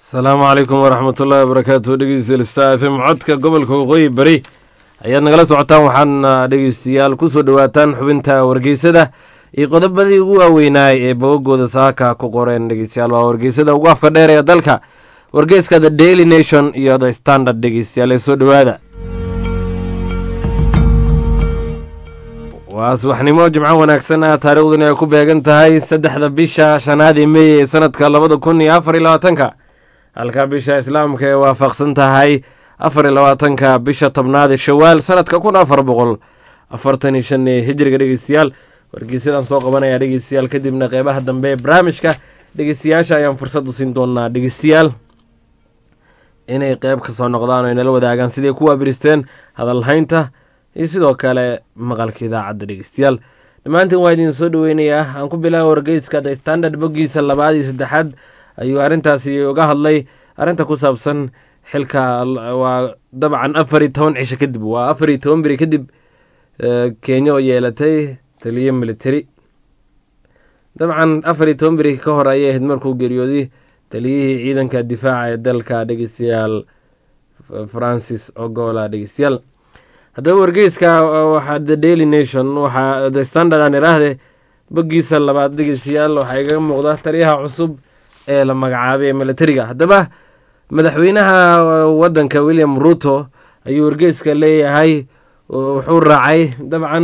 asalaamu calaykum waraxmat ullahi wabarakaatu dhegeystayaal star f m codka gobolka waqooyi bari ayaad nagala socotaan waxaadna dhegeystayaal kusoo dhowaataan xubinta wargeysada iyo qodobadii ugu waaweynaay ee bogagooda saaka ku qoreen dhegeystayaal waa wargeysada ugu afka dheer ee dalka wargeyska the daily nation iyo the standard dhegeystayaal ee soo dhowaada waa subaxnimo jimco wanaagsan ah taariikhduna ay ku beegan tahay saddexda bisha shanaad ee meey ee sanadka labada kun iyo afar iyo labaatanka halka bisha islaamka ee waafaqsan tahay afar iyo labaatanka bisha tobnaad ee shawaal sanadka kun afar boqol afartan iyo shan ee hijriga dhegeystayaal wargeysadaan soo qabanaya dhegeystayaal kadibna qeybaha dambe ee barnaamijka dhegeystayaasha ayaan fursad u siin doonaa dhegeystayaal inay qeyb ka soo noqdaan oo inala wadaagaan siday ku waabiristeen hadalhaynta iyo sidoo kale maqalka idaacadda dhegeystayaal dhammaantiin waa idin soo dhoweynayaa aan ku bilaaba wargeyska the standard boggiisa labaad iyo saddexaad ayuu arrintaasi uga hadlay arrinta ku saabsan xilka waa dabcan afar iyo toban cisho kadib waa afar iyo toban beri kadib kenya oo yeelatay taliyo military dabcan afar iyo toban beri ka hor ayay ahayd markuu geeriyooday taliyihii ciidanka difaaca ee dalka dhegeystayaal francis ogola dhegeystayaal haddaba wargeyska waxaa the daily nation waxaa the standard aan iraahde boggiisa labaad dhegeystayaal waxaa igaga muuqda taliyaha cusub ee la magacaabay ee militariga haddaba madaxweynaha wadanka william ruto ayuu wargeyska leeyahay wuxuu raacay dabcan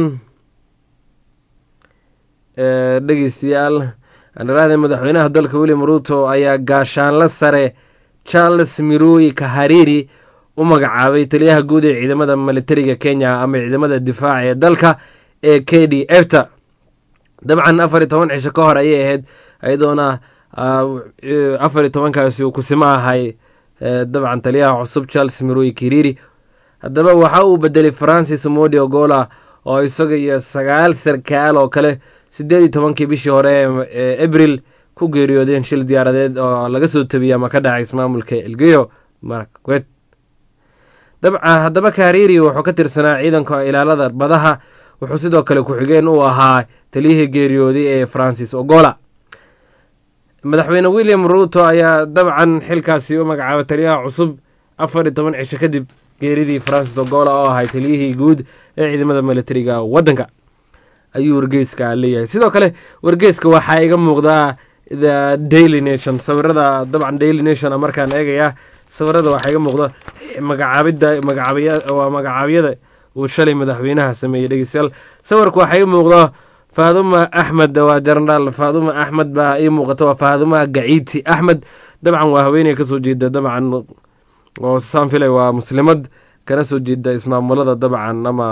dhegeystayaal aan iraahde madaxweynaha dalka william ruto ayaa gaashaanla sare charles miroi kahariri u magacaabay taliyaha guud ee ciidamada militariga kenya ama ciidamada difaaca ee dalka ee k d f ta dabcan afar iyo toban cisho ka hor ayay ahayd ayadoona afar iyo tobankaasi uu kusimo ahay dabcan taliyaha cusub charles miroi kiriri haddaba waxa uu bedelay francis modi ogola oo isaga iyo sagaal sarkaal oo kale sideed iyo tobankii bishii hore ee abril ku geeriyoodeen shil diyaaradeed oo laga soo tabiyey ama ka dhacay ismaamulka elgeyo marakwet haddaba kahariri wuxuu ka tirsanaa ciidanka ilaalada badaha wuxuu sidoo kale ku-xigeen u ahaa taliyihii geeriyooday ee francis ogola madaxweyne william ruto ayaa dabcan xilkaasi u magacaabay taliyaha cusub afar iyo toban cisho kadib geeridii francis ogola oo ahay taliyihii guud ee ciidamada militariga wadanka ayuu wargeyska leeyahay sidoo kale wargeyska waxaa iga muuqdaa the daily nation sawirada dabcan daily nation markaan eegaya sawirada waxaa iga muuqda magacaabida waa magacaabyada uu shalay madaxweynaha sameeyey dhegeystayaal sawirka waxaa ii muuqda faaduma axmed waa jenaraal faaduma axmed baa ii muuqata waa faaduma gaciiti axmed dabcan waa haweeney kasoo jeeda dabcan oo saan filay waa muslimad kana soo jeeda ismaamulada dabcan ama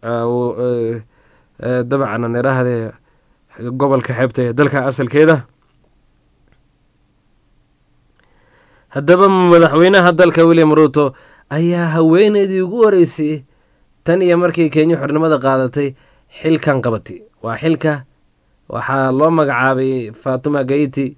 dabcan aan iraahde gobolka xeebta ee dalka asalkeeda haddaba madaxweynaha dalka william ruto ayaa haweeneydii ugu horeysay tan iyo markii kenya xornimada qaadatay xilkan qabatay waa xilka waxaa loo magacaabay fatuma gaiti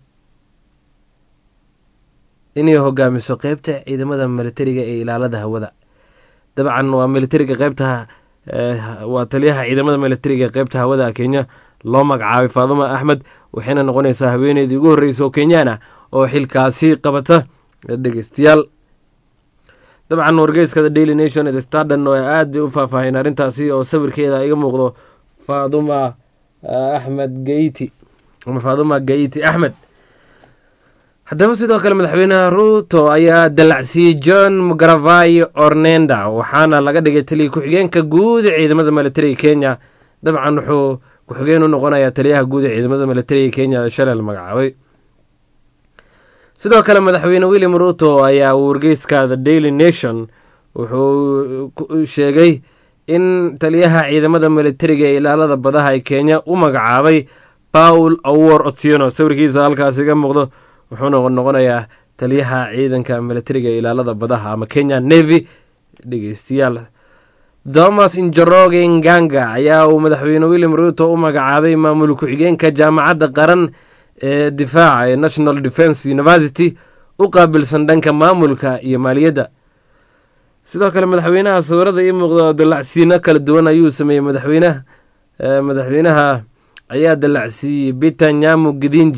inay hogaamiso qeybta ciidamada militariga ee ilaalada hawada dabcan waa militariga qeybta waa taliyaha ciidamada militariga ee qeybta hawada kenya loo magacaabay faaduma axmed waxayna noqonaysaa haweeneydii ugu horreysa oo kenyaan ah oo xilkaasi qabata dhegeystayaal dabcan wargeyska the daily nation the stardan oo aad bay u faahfaaheen arrintaasi oo sawirkeeda iga muuqdo faaduma axmed gaiti ama faaduma gaiti axmed haddaba sidoo kale madaxweynaha ruto ayaa dalacsiyey john mugravai ornenda waxaana laga dhigay taliya ku-xigeenka guud ee ciidamada militariga kenya dabcan wuxuu ku-xigeen u noqonayaa taliyaha guud ee ciidamada militariga kenya shalay la magacaabay sidoo kale madaxweyne william ruto ayaa wargeyska the daily nation wuxuu sheegay in taliyaha ciidamada militariga ee ilaalada badaha ee kenya u magacaabay paul awor otieno sawirkiisa halkaas iga muuqdo wuxuuna noqonayaa taliyaha ciidanka militariga ee ilaalada badaha ama kenya navy dhegeystayaal thomas injoroge nganga ayaa uu madaxweyne william ruto u magacaabay maamul ku-xigeenka jaamacadda qaran ee difaaca ee national defence university u qaabilsan dhanka maamulka iyo maaliyadda sidoo kale madaxweynaha sawirada ii muuqda dalacsiino kala duwan ayuu sameeyey madaxweynaha madaxweynaha ayaa dalacsiiyey bita nyamu gidinji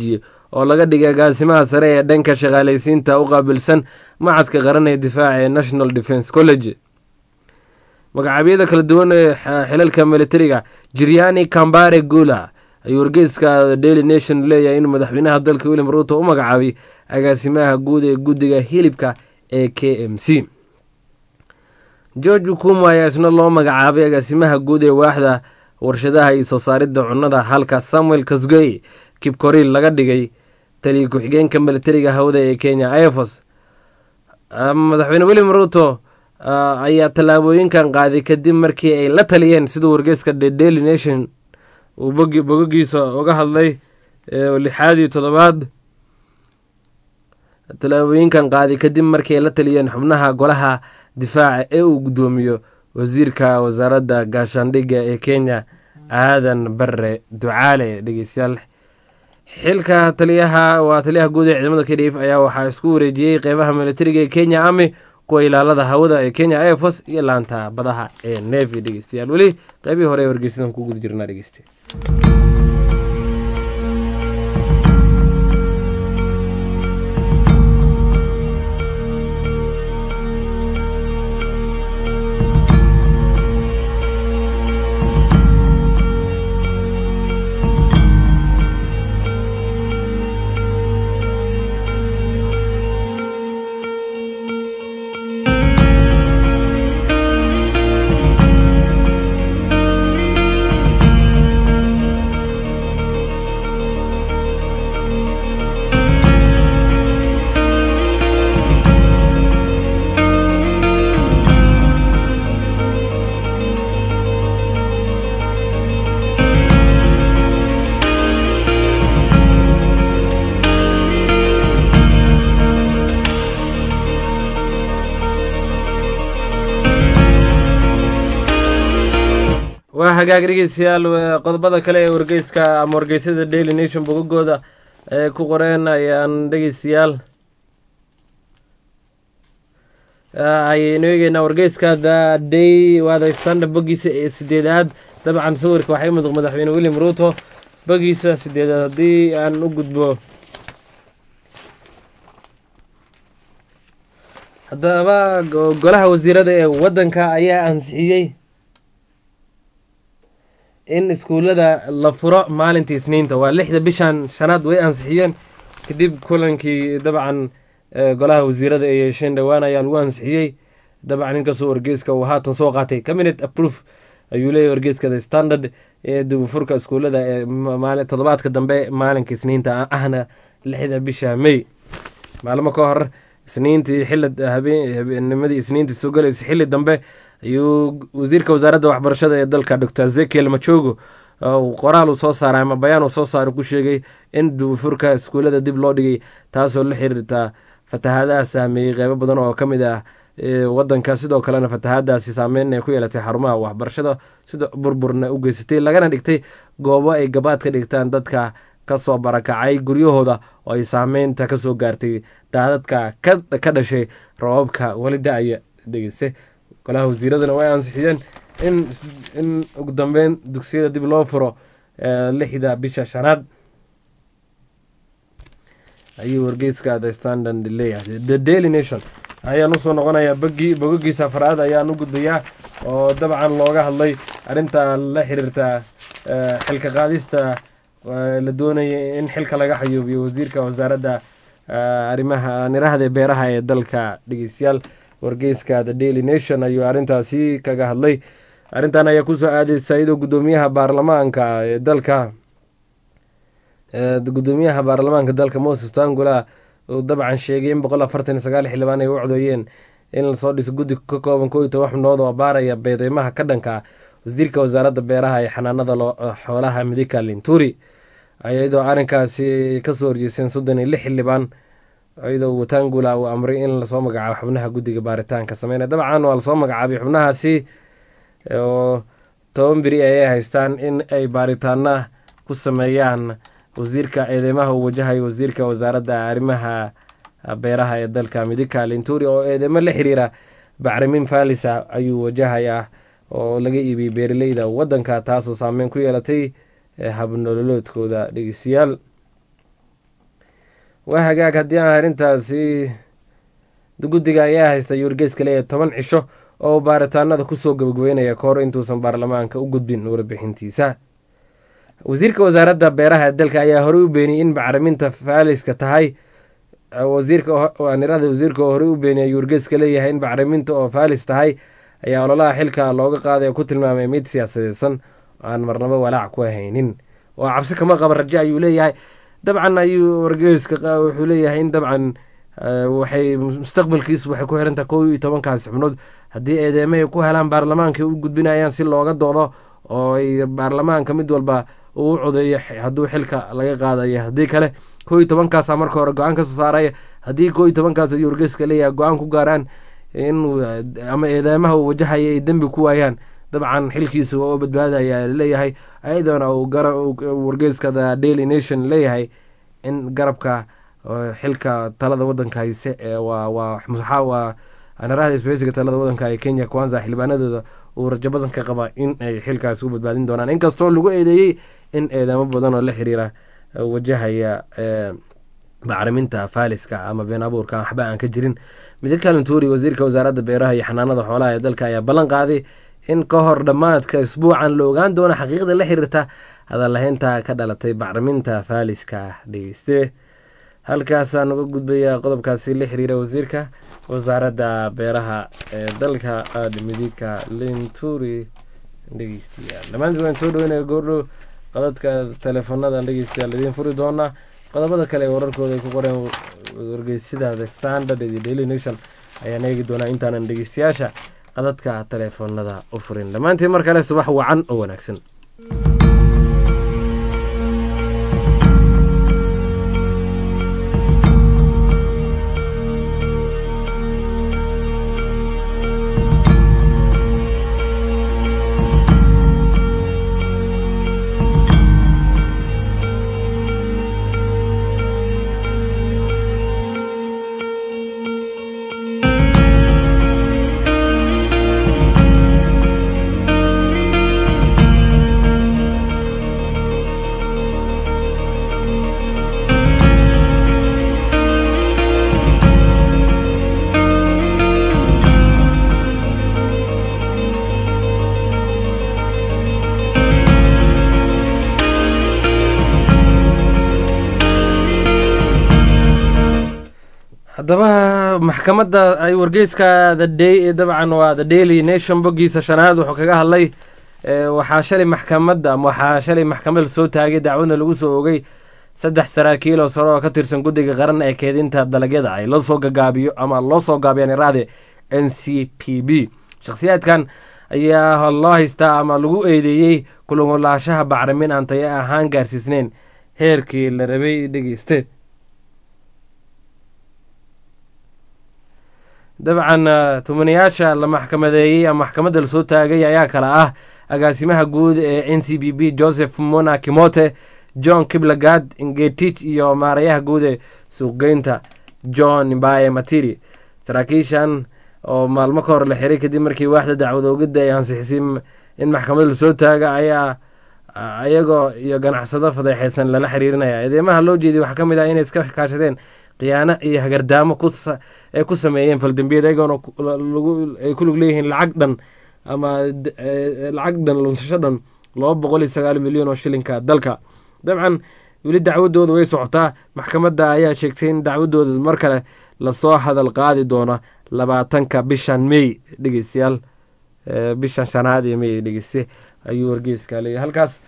oo laga dhigay agaasimaha sare ee dhanka shaqaalaysiinta u qaabilsan macadka qaran ee difaaca ee national defence college magacabyada kala duwan ee xilalka militariga jiryani kambare gula ayuu wargeyska daily nation leeyahay inuu madaxweynaha dalka william ruuto u magacaabay agaasimaha guud ee guddiga hilibka ee k m c george ukumo ayaa isna loo magacaabay agaasimaha guud ee waaxda warshadaha iyo soo saaridda cunnada halka samuel kasgey kibkoril laga dhigay taliya ku-xigeenka militariga hawada ee kenya ifos madaxweyne william ruuto ayaa tallaabooyinkan qaaday kadib markii ay la taliyeen siduu wargeyska the daily nation uu bogogiisa uga hadlay lixaad iyo toddobaad tallaabooyinkan qaaday kadib markii ay la taliyeen xubnaha golaha difaaca ee uu guddoomiyo wasiirka wasaaradda gaashaandhigga ee kenya aadan bare ducaale dhegeystayaal xilka taliyaha waa taliyaha guud ee ciidamada k d f ayaa waxaa isku wareejiyey qeybaha militariga ee kenya army kuwa ilaalada hawada ee kenya airfos iyo laanta badaha ee nevi dhegeystayaal weli qeybihii hore ee wargeysadan ku guda jirnaa dhegeyste waa hagaag dhegeystayaal qodobada kale ee wargeyska ama wargeysyada daily nation bogagooda ee ku qoreen ayaan dhegeystayaal ayaynu eegeynaa wargeyska the day waada standard bogiisa ee sideedaad dabcan sawirka waxaa imuuq madaxweyne william ruuto bogiisa sideedaad haddii aan u gudbo haddaba golaha wasiirada ee waddanka ayaa ansixiyey in iskuullada la furo maalintii isniinta waa lixda bishan shanaad way ansixiyeen kadib kulankii dabcan golaha wasiirada ay yeesheen dhowaan ayaa lagu ansixiyey dabcan inkastoo wargeyska uu haatan soo qaatay cabinet aproof ayuu leeyahy wargeyska the standard ee dibufurka iskuullada ee toddobaadka dambe maalinka isniinta ahna lixda bisha may maalmo ka hor isniintii xili habeennimadii isniintii soo galaysa xili dambe ayuu wasiirka wasaaradda waxbarashada ee dalka doctor ezekiel majogo qoraal uu soo saaray ama bayaan uu soo saaray ku sheegay in dibufurka iskuullada dib loo dhigay taasoo la xiriirta fatahaadaha saameeyey qeybo badan oo ka mid ah wadanka sidoo kalena fatahaadaasi saameyn ay ku yeelatay xarumaha waxbarashada sida burburna u geysatay lagana dhigtay goobo ay gabaad ka dhigtaan dadka kasoo barakacay guryahooda oo ay saameynta kasoo gaartay daadadka ka dhashay roobabka weli da-aya dhegeyse golaha wasiiradana way ansixiyeen in ugu dambeyn dugsiyada dib loo furo lixda bisha shanaad ayuu wargeyska the standard leeyahay the daily nation ayaan usoo noqonayaa bogii bogogiisa afraad ayaan u gudbayaa oo dabcan looga hadlay arrinta la xiriirta xilka qaadista la doonayay in xilka laga xayuubiyo wasiirka wasaaradda arrimaha nirahda beeraha ee dalka dhegeystayaal wargeyska the daily nation ayuu arrintaasi kaga hadlay arrintan ayaa kusoo aadeysa iyadoo guddoomiyaha baarlamaanka ee dalka gudoomiyaha baarlamaanka dalka moses tangula uu dabcan sheegay in boqol afartan iyo sagaal xildhibaan ay u codooyeen in lasoo dhiso guddi ka kooban koo iyo toban xubnood oo baaraya beedeymaha ka dhanka wasiirka wasaaradda beeraha ee xanaanada xoolaha midika linturi iyadoo arrinkaasi kasoo horjeyseen soddon iyo lix xildhibaan iyadoo watangula uu amray in lasoo magacaabo xubnaha guddiga baaritaanka sameynaya dabcan waa lasoo magacaabay xubnahaasi oo toban beri ayay haystaan in ay baaritaana ku sameeyaan wasiirka eedeymaha uu wajahayo wasiirka wasaaradda arrimaha beeraha ee dalka midika linturi oo eedeymo la xiriira bacrimin falisa ayuu wajahayaa oo laga iibiyey beeraleyda wadanka taasoo saameyn ku yeelatay habnololoodkooda dhegeystayaal waa hagaag haddii aan arrintaasi guddiga ayaa haysta yuurgeeska leeyahay toban cisho oo baaritaanada kusoo gabagabeynaya kahor intuusan baarlamaanka u gudbin warbixintiisa wasiirka wasaaradda beeraha dalka ayaa horey u beeniyey in bacriminta faaliska tahay wasiirkaanirada wasiirka oo horey u beeniyay yuurgeeska leeyahay in bacriminta oo faalis tahay ayaa ololaha xilka looga qaaday oo ku tilmaamay mid siyaasadeysan aan marnabo walaac ku haynin oo cabsi kama qaba raje ayuu leeyahay dabcan ayuu wargeeska wuxuu leeyahay in dabcan waxay mustaqbalkiisu waxay ku xirantaha kow iyo tobankaasi xubnood haddii eedeymahay ku helaan baarlamaanka u gudbinayaan si looga doodo oo ay baarlamaanka mid walba uu codeeyo hadduu xilka laga qaadayo haddii kale kow iyo tobankaasa marka hore go-aan kasoo saaraya haddii kow iyo tobankaas yuurgeeska leeyahay go-aan ku gaaraan in ama eedeymaha uu wajahaya ay dembi ku waayaan dabcan xilkiisa waa u badbaadaya leeyahay ayadoona wargeeska the daily nation leeyahay in garabka xilka talada wadanka hayse waa anaraha isbaheysiga talada wadanka ee kenya kwanza xildhibaanadooda uu rajo badan ka qaba in ay xilkaasi u badbaadin doonaan inkastoo lagu eedeeyey in eedamo badan oo la xiriira wajahaya bacriminta faaliska ama been abuurka waxba aan ka jirin midka kalintuuri wasiirka wasaaradda beeraha iyo xanaanada xoolaha ee dalka ayaa ballan qaaday in ka hor dhammaadka isbuucan la ogaan doono xaqiiqda la xiriirta hadalaheynta ka dhalatay bacriminta faaliska dhegeyste halkaasaan uga gudbayaa qodobkaasi la xiriira wasiirka wasaaradda beeraha ee dalka midigka linturi dhegeystayaal dhammaantiin waan soo dhaweynaya goordhow qodadka teleefonadan dhegeystayaal idiin furi doonaa qodobada kale ee wararkooda ay ku qoreen wargeysida the standard iyo daily nation ayaan eegi doonaa intaanan dhegeystayaasha qadadka teleefoonada u furin dhammaantiin mar kale subax wacan oo wanaagsan haddaba maxkamadda ay wargeyska the dabcan waa the daily nation boggiisa shanaad wuxuu kaga hadlay waxaa shalay maxkamadda waxaa shalay maxkamada soo taagay dacwadna lagu soo ogay saddex saraakiil oo sare oo ka tirsan guddiga qaran ee keedinta dalagyada ay loo soo gagaabiyo ama loo soo gaabiyaan iraade n c p b shakhsiyaadkan ayaa loo haystaa ama lagu eedeeyey kulugulaashaha bacrimin aan tayo ahaan gaarsiisneyn heerkii la rabay dhegeyste dabcan tumanayaasha la maxkamadeeyey ama maxkamadda lasoo taagay ayaa kale ah agaasimaha guud ee n c b b joseph mona kimote john kiblagad ngetich iyo maarayaha guud ee suuqgeynta john mbaye matiri saraakiishan oo maalmo ka hor la xiray kadib markii waaxda dacwad oogidda ay ansixisay in maxkamadda lasoo taaga ayaa iyagoo iyo ganacsado fadeexeysan lala xiriirinaya eedeymaha loo jeediy waxaa ka mid ah inay iska kaashadeen khiyaano iyo hagardaamo ay ku sameeyeen faldambiyad ayagoona ay ku lug leeyihiin lacag dhan ama lacag dhan lunsasho dhan laba boqol iyo sagaal milyan oo shilinka dalka dabcan weli dacwadooda way socotaa maxkamadda ayaa sheegtay in dacwadooda mar kale lasoo hadal qaadi doono labaatanka bishan may dhegeystayaal bishan shanaad ee may dhegeyste ayuu wargeyska leeyahy halkaas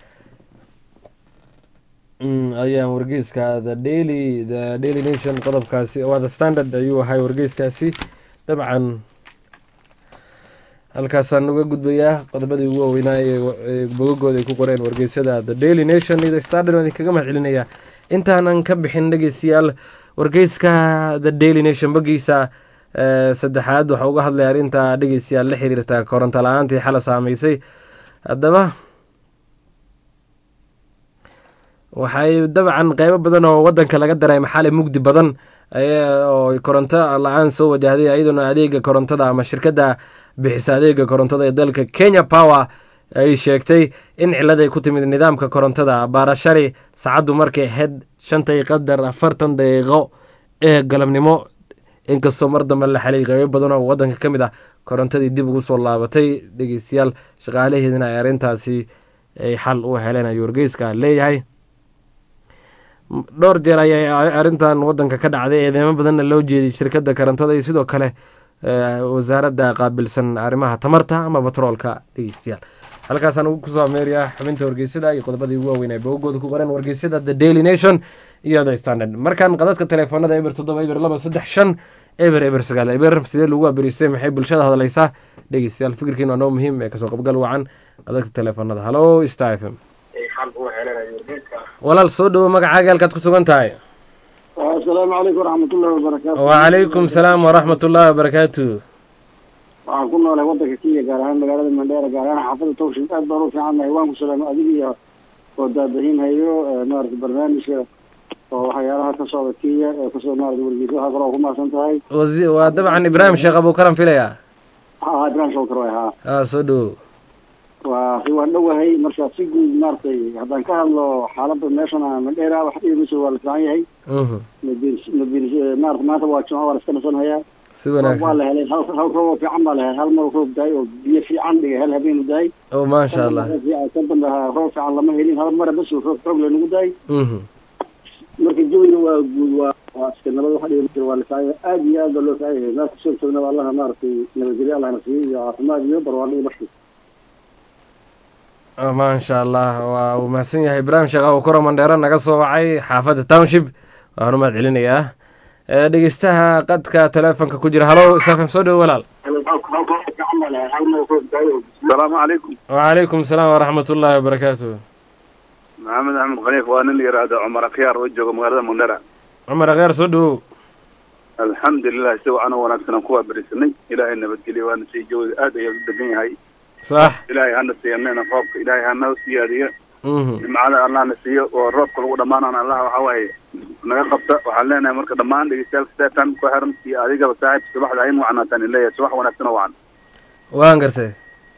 ayaan wargeyska the daily the daily nation qodobkaasi waa the standard ayuu ahay wargeyskaasi dabcan halkaasaan uga gudbayaa qodobadii ugu waaweynaa ee bogagooda ay ku qoreen wargeysyada the daily nation iyo the standard waan idinkaga mahad celinayaa intaanan ka bixin dhegeystayaal wargeyska the daily nation bogiisa saddexaad waxaa uga hadlaya arrinta dhegeystayaal la xiriirta koronto la-aantii xala saameysay haddaba waxay dabcan qeybo badan oo wadanka laga dareema xalay mugdi badan oo koronto la-aan soo wajahday iyadoona adeega korontada ama shirkadda bixisa adeega korontada ee dalka kenya power ay sheegtay in cilad ay ku timid nidaamka korontada baarashali saacaddu markay ahayd shantay qadar afartan daqiiqo ee galabnimo inkastoo mar dambe la xalay qeybo badan oo wadanka ka mid ah korontadii dib ugu soo laabatay dhegeystayaal shaqaalaheedina ay arrintaasi ay xal u heleen ayuu wargeyska leeyahay dhowr jeer ayay arrintan wadanka ka dhacday eedeemo badanna loo jeeday shirkadda korontada iyo sidoo kale wasaaradda qaabilsan arrimaha tamarta ama batroolka dhegeystayaal halkaasaan ugu kusoo ameeraya xubinta wargeysada iyo qodobadii ugu waaweyn ay bogogooda ku qoran wargeysada the daily nation iyo the standard markaan qadadka teleefoonada eber toddoba eber laba saddex shan eber eber sagaal eber sidee lagu abiristay maxay bulshada hadlaysaa dhegeystayaal fikirkiin waa noo muhiim ee kasoo qabgal wacan qadadka teleefoonada halo star f m walaal soo dhowo magacaaga halkaad ku sugan tahay asalaamu calaykum waraxmatullahi wabarakaatu wacalaykum salaam waraxmat ullahi wabarakaatu waxaan ku noolay wadanka kenya gaar ahaan magaalada mandheera gaar ahaan xaafada towshin aad baan u fiicannahay waan ku salaamo adig iyo oo daadahinhayo maarata barnaamijka oo waxyaalaha ka socda kenya ee kasoo maarata wargeysa waxaa kaloo ku mahadsan tahay waa dabcan ibraahim sheekh abuukaran filaya ha ibrahim shawkar waay haa a soo dhowo waa waan dhowahay marka si guud maaragtay haddaan ka hadlo xaalada meeshan mandheera wax dhiimayso waa la fiican yahay maarata maanta waa jimco waa la iska nasanhayaa si waa wanaagsan la helay hal hal roob oo fiican baa la helay hal mar roob daay oo biyo fiican dhigay hal habeenu daay o maasha allah ka dambe roob fiican lama helin hal mara bas roob xoog lanagu daay mhm marka jawiga waa guud waa waa iska nabad waxa dhihi jira waa la fiican yahay aad iyo aad baa loo fiican yahay meel kasoo joognaba allaha maaragtay nabadgelyo allahna siiyo iyo caafimaad iyo barwaaqo iyo barki maasha allah waa uu mahadsan yahay ibraahim sheekh abukuro mandheero naga soo wacay xaafadda township waan u mahad celinayaa ee dhegeystaha qadka teleefonka ku jira halo safim soo dhowo walaal asalaamu calaykum wacalaykum salaam waraxmat ullaahi wabarakaatu maxamed axmed khaliif waa nin la yidhaahdo cumar akhyaar oo jooga magaalada mandhera cumar akheer soo dhowow alxamdulilah si wacan oo wanaagsan aan kuwaa berisanay ilaahay nabadgeliya waana sii jawiga aad ayaa u degan yahay sax ilaahay hana siiyanayna roobka ilaahay hana siyaadiyo mhm nimcada allahna siiyo oo roobka lagu dhammaanana allah waxa waaye naga qabta waxaan leenahay marka dhammaan dhegeystayaal seetan ku xiran iyo adigaba saaxiib subaxda in wacnaataan in leeyahay subax wanaagsan oo wacan waan gartay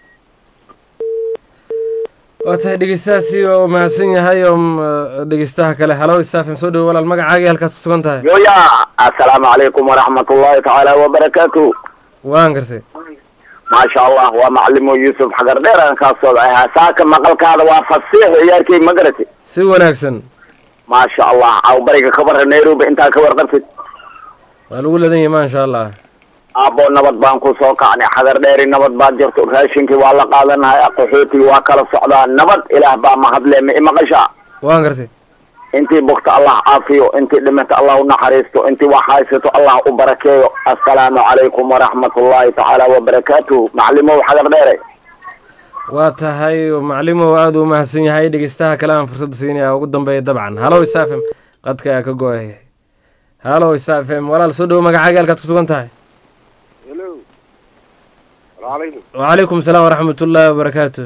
waa tahay dhegeystahaasi oo mahadsan yahay oo mm, dhegeystaha kale halo safim soo dhowo walaal magacaagii halkaad ku sugan tahay yoya assalaamu calaykum waraxmatullahi tacaala wabarakaatu waan gartay maasha allah waa macalimo yuusuf xagar dheer aan kaa socday saaka maqalkaada waa fasiix ciyaarkay ma garati si wanaagsan maasha allah awbariga kabara nairobi intaa ka warqabtid waa lagu ladan yahay maasha allah aabbo nabad baan ku soo kacnay xagar dheeri nabad baad jirto raashinkii waa la qaadanahay qaxootigii waa kala socdaa nabad ilaah baa mahadle ma imaqasha waan gartay intii bugta allah caafiyo intii dhimata allah u naxariisto intii wax haysato allah u barakeeyo assalaamu calaykum waraxmatullahi tacaala wabarakaatuh macalimow xagar dheere waa tahay macalimow aada u mahadsan yahay dhegeystaha kale aan fursad siinaya ugu dambeeya dabcan halo isafem qadka ayaa ka go-ay halo isafem walaal soo dhowo magacaaga halkaad ku sugan tahay hello alaykum wacalaykum salaam waraxmat ullaahi wabarakaatu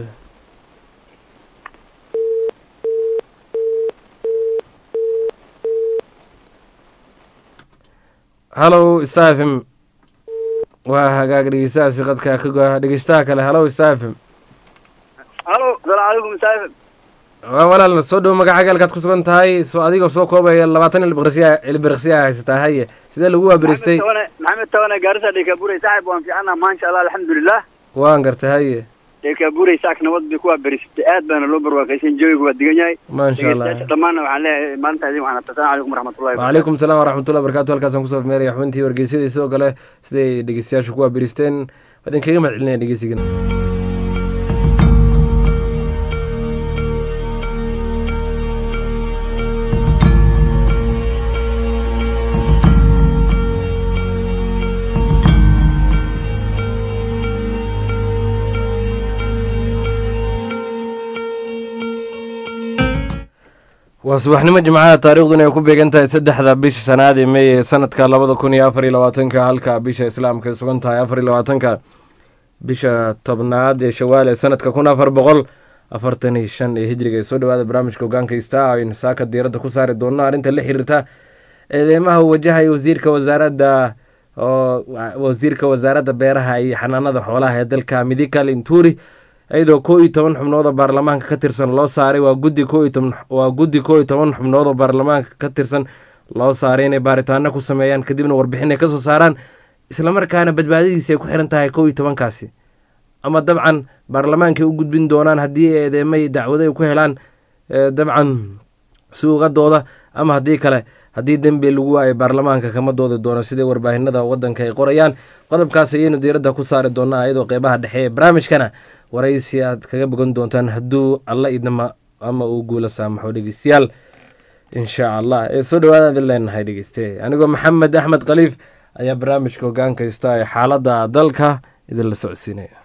halo isafem waa hagaag dhegeystahaasi qadka ka go-a dhegeystaha kale halo isafem halo asalaamu calaykum saaxiib waa walaal soo dhowo magacaaga halkaad ku sugan tahay soo adigoo soo koobaya labaatan ilbirqsiya ilbirqsiya haysataa haye sidee lagu waabiristay maxamed tawane gaarisa dhekaburay saaxiib waan fiicannaa maasha allah alxamdulilah waan gartay haye dhekaburay saak nabad bay kuwaa berisatay aad baana loo barwaaqaysan jawiga waa degan yahay maasha allah dhegeystayaasha dhammaanna waxaan leeyahay maalinta idin waxaan asalaamu calaykum waraxmatullahi wacalaykum salaam waraxmatullahi wabarakatu halkaasaan kusoo meeraya xubintii wargeysyadii sidoo kale siday dhegeystayaashu ku waabiristeen waa idinkaga mahad celinaya dhegeysigan waa subaxnimo jimcaha taariikhduna ay ku beegan tahay saddexda bisha shanaad ee meey ee sanadka labada kun iyo afar iyo labaatanka halka bisha islaamka ay sugan tahay afar iyo labaatanka bisha tobnaad ee shawaal ee sanadka kun afar boqol afartan iyo shan ee hijriga ee soo dhawaada barnaamijka hogaanka istaa aynu saaka diiradda ku saari doonno arrinta la xiriirta eedeymaha uu wajahaya wasiirka wasaaradda oo wasiirka wasaaradda beeraha iyo xanaanada xoolaha ee dalka midikal inturi iyadoo koo iyo toban xubnood oo baarlamaanka ka tirsan loo saaray waa guddi koo iyo toban waa guddi koo iyo toban xubnood oo baarlamaanka ka tirsan loo saaray inay baaritaano ku sameeyaan kadibna warbixin ay kasoo saaraan islamarkaana badbaadadiisi ay ku xiran tahay koo iyo tobankaasi ama dabcan baarlamaankay u gudbin doonaan haddii eedeemay dacwado ay ku helaan dabcan suuqadooda ama haddii kale haddii dembi lagu waayo baarlamaanka kama doodi doono sidai warbaahinada wadanka ay qorayaan qodobkaas ayaynu diiradda ku saari doonaa iyadoo qeybaha dhexe ee barnaamijkana waraysi aad kaga bogan doontaan hadduu alla idnama ama uu guula saamaxo dhegeystayaal insha allah ee soo dhawaada idin leenahay dhegeyste anigoo maxamed axmed khaliif ayaa barnaamijka hogaan kaysta ee xaaladda dalka idinla socodsiinaya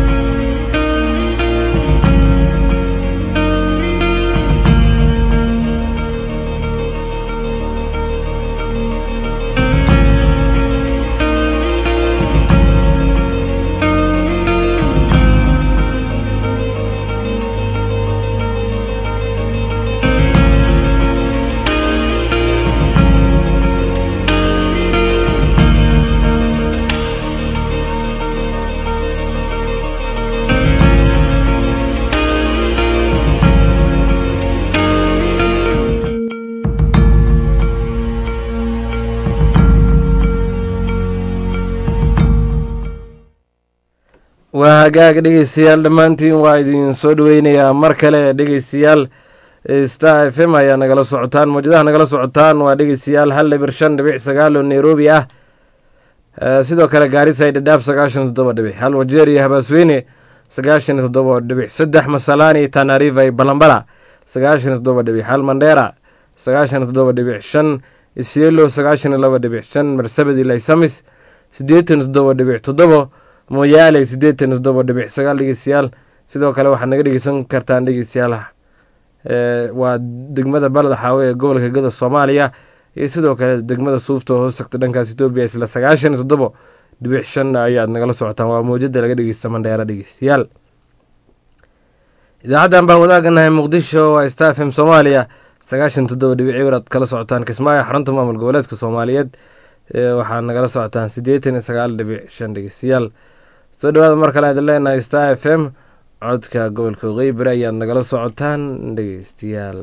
waa hagaag dhegeystayaal dhammaantiin waa idin soo dhaweynayaa mar kale dhegeystayaal star f m ayaa nagala socotaan mawjadaha nagala socotaan waa dhegeystayaal hal dhibir shan dhibic sagaal oo nairobi ah sidoo kale gaarisa dhadhaab sagaashan toddoba dhibic hal wajeer iyo habaasweyne sagaashan toddoba dhibic saddex masalaani tanariva balambala sagaashan toddoba dhibic hal mandheera sagaashan toddoba dhibic shan isielo sagaashan laba dhibic shan marsabedi laysamis siddeetan toddoba dhibic toddobo mooyaale siddeetan toddoba dhibic sagaal dhegeystayaal sidoo kale waxaad naga dhegeysan kartaan dhegeystayaal waa degmada baled xaawe ee gobolka gada soomaaliya iyo sidoo kale degmada suufta oo hoos tagta dhankaas etoobiya isla sagaashan toddobo dhibic shan ayaad nagala socotaan waa mawjada laga dhegeysta mandheera dhegeystayaal idaacaddan baa wadaaganahay muqdisho waa star f m soomaaliya sagaashan toddoba dhibic cibir aad kala socotaan kismaayo xarunta maamul goboleedka soomaaliyeed waxaad nagala socotaan siddeetan iyo sagaal dhibic shan dhegeystayaal soo dhawaada mar kale aad leenahay star f m codka gobolka qeybere ayaad nagala socotaan dhegeystayaal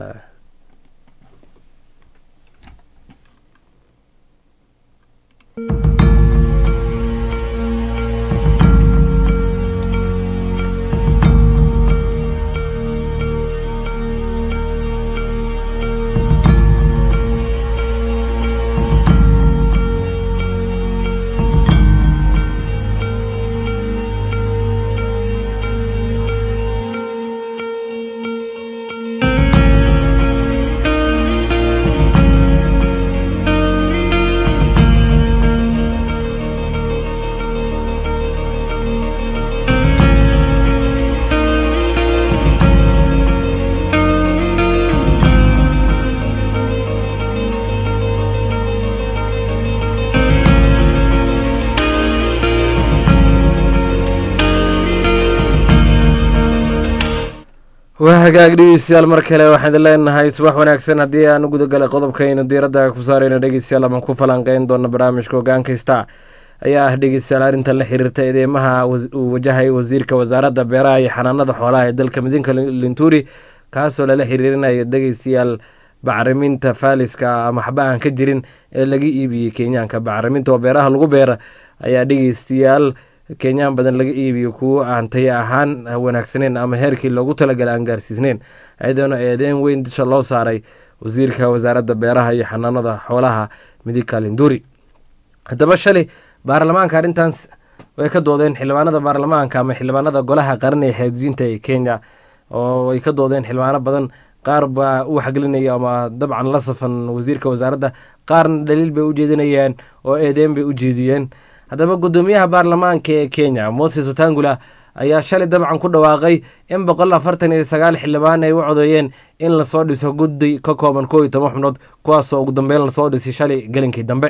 waa hagaag dhegeystayaal mar kale waxaan idin leenahay subax wanaagsan haddii aan u gudagalay qodobkaynu diiradda ku saarayno dhegeystayaal amaan ku falanqeyn doona barnaamijka hogaankaysta ayaa ah dhegeystayaal arrintan la xiriirta eedeymaha uu wajahay wasiirka wasaaradda beeraha iyo xanaanada xoolaha ee dalka midinka linturi kaasoo lala xiriirinayo dhegeystayaal bacriminta faaliska ama waxba aan ka jirin ee laga iibiyey kenyaanka bacriminta oo beeraha lagu beera ayaa dhegeystayaal kenyaan badan laga iibiyo kuwo aan taya ahaan wanaagsaneyn ama heerkii loogu talagalay aan gaarsiisneyn ayadoona eedeyn weyn disha loo saaray wasiirka wasaaradda beeraha iyo xanaanada xoolaha midika linduri haddaba shalay baarlamaanka arrintaas way ka doodeen xildhibaanada baarlamaanka ama xildhibaanada golaha qaran ee xeedijinta ee kenya oo ay ka doodeen xildhibaano badan qaar baa u waxgelinaya ama dabcan la safan wasiirka wasaaradda qaarna dhaliil bay u jeedinayeen oo eedeyn bay u jeediyeen haddaba guddoomiyaha baarlamaanka ee kenya moses watangula ayaa shalay dabcan ku dhawaaqay in boqol afartan iyo sagaal xildhibaan ay u codeeyeen in lasoo dhiso guddi ka kooban koo iyo toban xubnood kuwaasoo ugu dambeyn lasoo dhisay shalay gelinkii dambe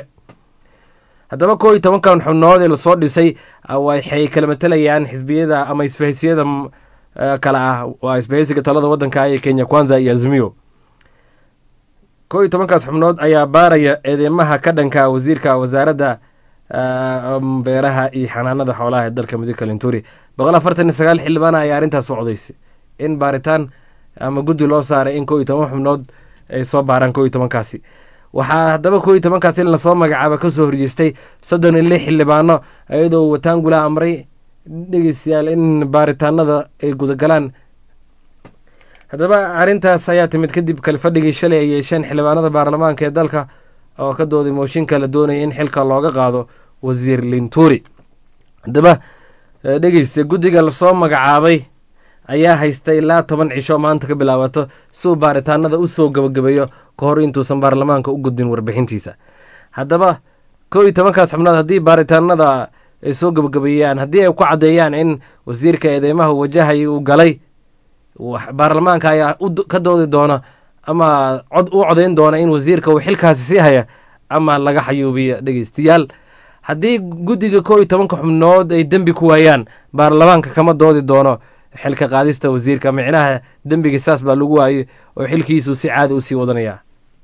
haddaba koo iyo tobankan xubnood ee lasoo dhisay waxay kala matalayaan xisbiyada ama isbahaysiyada kale ah waa isbahaysiga talada wadanka ee kenya kwanza iyo azmiyo koo iyo tobankaas xubnood ayaa baaraya eedeymaha ka dhanka wasiirka wasaaradda beeraha iyo xanaanada xoolaha ee dalka midig kalinturi boqol afartan iyo sagaal xildhibaana ayaa arrintaas u codaysay in baaritaan ama guddi loo saaray in koo iyo toban xubnood ay soo baaraan koo iyo tobankaasi waxaa haddaba koo iyo tobankaasi in lasoo magacaaba kasoo horjeestay soddon iyo lix xildhibaano iyadoo wataangula amray dhegeystayaal in baaritaanada ay gudagalaan haddaba arrintaas ayaa timid kadib kalifadhigii shalay ay yeesheen xildhibaanada baarlamaanka ee dalka oo ka dooday mooshinka la doonaya in xilka looga qaado wasiir linturi haddaba dhegeysta guddiga lasoo magacaabay ayaa haysta ilaa toban cisho maanta ka bilaabato si uu baaritaanada usoo gabagabeeyo ka hor intuusan baarlamaanka u gudbin warbixintiisa haddaba koo iyo tobankaas xubnood haddii baaritaanada ay soo gabagabeeyaan haddii ay ku caddeeyaan in wasiirka eedeymaha wajahaya uu galay baarlamaanka ayaa ka doodi doona ama cod u codayn doona in wasiirka uu xilkaasi sii haya ama laga xayuubiyo dhegeystayaal haddii guddiga koo iyo tobanka xubnood ay dembi ku waayaan baarlamaanka kama doodi doono xilka qaadista wasiirka micnaha dembiga saas baa lagu waayey oo xilkiisu si caadi usii wadanaya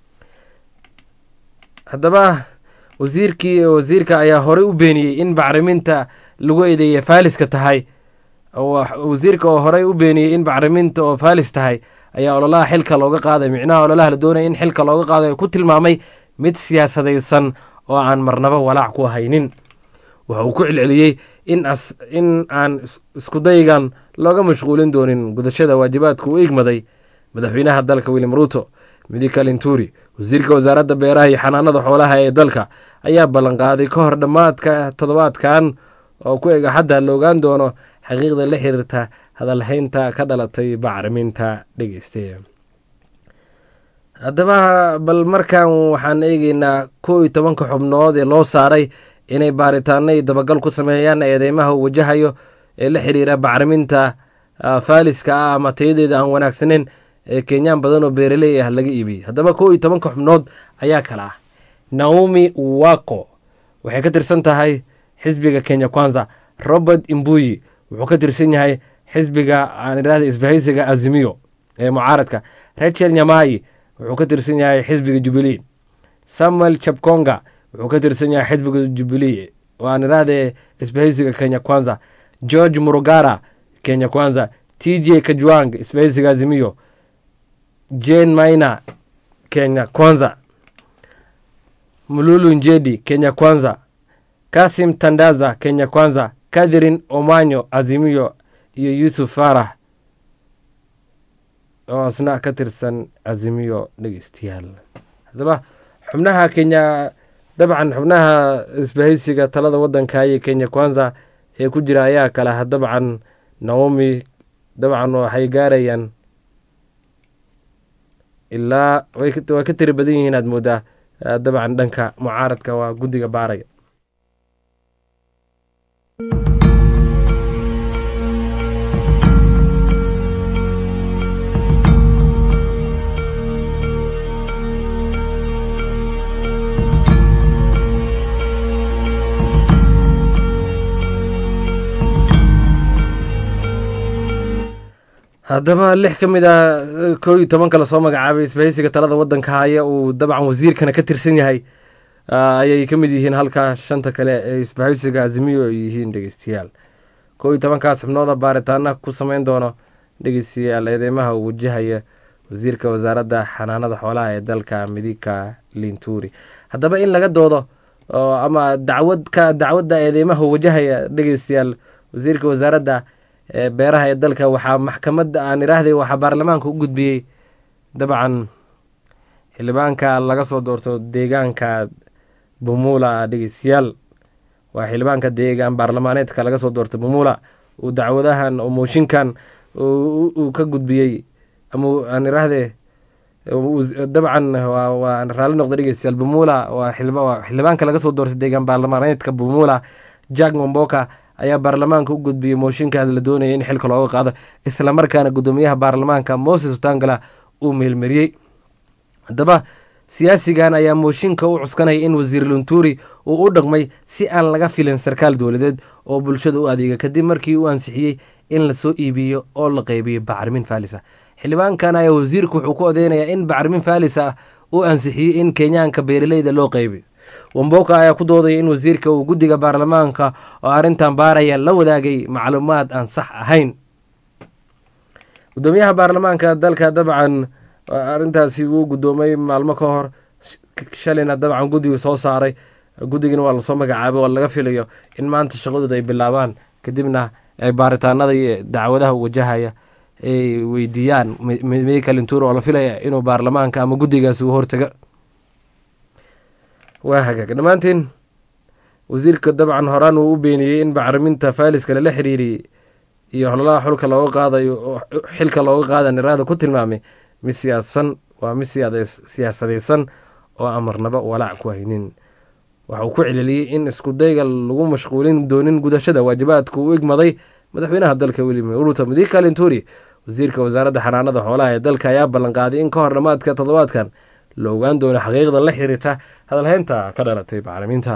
haddaba wasiirkii wasiirka ayaa horey u beeniyey in bacriminta lagu eedeeyay faaliska tahay wasiirka oo horey u beeniyey in bacriminta oo faalis tahay ayaa ololaha xilka looga qaaday micnaha ololaha la doonaya in xilka looga qaado ku tilmaamay mid siyaasadaysan oo aan marnaba walaac ku haynin waxa uu ku celceliyey in aan iskudaygan looga mashquulin doonin gudashada waajibaadka u igmaday madaxweynaha dalka william ruuto midika linturi wasiirka wasaaradda beeraha iyo xanaanada xoolaha ee dalka ayaa ballanqaaday ka hor dhammaadka toddobaadkan oo ku eg axadda la ogaan doono xaqiiqda la xiriirta hadalhaynta ka dhalatay bacriminta dhegeyste haddaba bal markan waxaan eegeynaa koo iyo tobanka xubnood ee loo saaray inay baaritaano iyo dabagal ku sameeyaan eedeymaha uu wajahayo ee la xiriira bacriminta faaliska ah ama tayadeeda aan wanaagsaneyn ee kenyaan badan oo beeraley ah laga iibiyey haddaba koo iyo tobanka xubnood ayaa kala ah naomi wako waxay ka tirsan tahay xisbiga kenya kwanza robert imbuyi wuxuu ka tirsan yahay xisbiga aan idhahda isbahaysiga azimiyo ee mucaaradka rachel nyamayi wuxuu ka tirsan yahay xisbiga jubilee samuel chapkonga wuxuu ka tirsan yahay xisbiga jubilee oo aan idhahde isbahaysiga kenya kwanza george murugara kenya kwanza t j kajwang isbahaysiga azimiyo jane maina kenya kwanza mululu njedi kenya kwanza kasim tandaza kenya kwanza catherine omanyo azimiyo iyo yuusuf faarax oo asna ka tirsan azimiyo dhegeystayaal haddaba xubnaha kenya dabcan xubnaha isbahaysiga talada waddanka iyo kenya kwanza ee ku jira ayaa kale ah dabcan naomi dabcan waxay gaarayaan ilaa way ka tiri badan yihiin aad moodaa dabcan dhanka mucaaradka waa guddiga baaraya haddaba lix ka mid ah koo iyo tobanka lasoo magacaabay isbahaysiga talada waddanka haya uu dabcan wasiirkana ka tirsan yahay ayay ka mid yihiin halka shanta kale ee isbahaysiga azimiyo ay yihiin dhegeystayaal koo iyo tobankaas xubnooda baaritaana ku sameyn doono dhegeystayaal eedeymaha uu wajahaya wasiirka wasaaradda xanaanada xoolaha ee dalka midika linturi haddaba in laga doodo ama dacwadka dacwadda eedeymaha wajahaya dhegeystayaal wasiirka wasaaradda beeraha ee dalka waxaa maxkamadda aan idhaahday waxaa baarlamaanka u gudbiyey dabcan xildhibaanka laga soo doorto deegaanka bumula dhegeystayaal waa xildhibaanka deegaan baarlamaaneedka laga soo doorto bumula uu dacwadahan oo mooshinkan uu ka gudbiyey ama aan idhaahde dabcan waa raalli noqda dhegeystayaal bumula waa xildhibaanka laga soo doortay deegaan baarlamaaneedka bumula jack momboka ayaa baarlamaanka u gudbiyey mooshinkaas la doonaya in xilka looga qaado islamarkaana guddoomiyaha baarlamaanka moses utangala uu meelmariyey haddaba siyaasigan ayaa mooshinka u cuskanaya in wasiir lunturi uu u dhaqmay si aan laga filin sarkaal dowladeed oo bulshada u adeega kadib markii uu ansixiyey in lasoo iibiyo oo la qeybiyo bacrimin faalis ah xildhibaankan ayaa wasiirku wuxuu ku odeynayaa in bacrimin faalis ah uu ansixiyey in kenyaanka beeraleyda loo qeybiyo wamboka ayaa ku doodaya in wasiirka uu guddiga baarlamaanka oo arrintan baaraya la wadaagay macluumaad aan sax ahayn gudoomiyaha baarlamaanka dalka dabcan arrintaasi wuu guddoomay maalmo ka hor shalayna dabcan guddigu soo saaray guddigana waa lasoo magacaabay oo laga filayo in maanta shaqadooda ay bilaabaan kadibna ay baaritaanada iyo dacwadaha wajahaya ay weydiiyaan mekalintur oo la filaya inuu baarlamaanka ama guddigaasi uu hortaga waa hagaag dhammaantiin wasiirka dabcan horaan uu u beeniyey in bacriminta faaliska lala xiriiriyey iyo hololaha xulka looga qaadayo xilka looga qaada niraada ku tilmaamay mid siyaasan waa mid siyaasadaysan oo amarnaba walaac ku haynin waxa uu ku celeliyey in iskudayga lagu mashquulin doonin gudashada waajibaadka u igmaday madaxweynaha dalka william ruto mudika linturi wasiirka wasaaradda xanaanada xoolaha ee dalka ayaa ballanqaaday in ka hor dhammaadka toddobaadkan la ogaan doono xaqiiqda la xiriirta hadalhaynta ka dhalatay bacriminta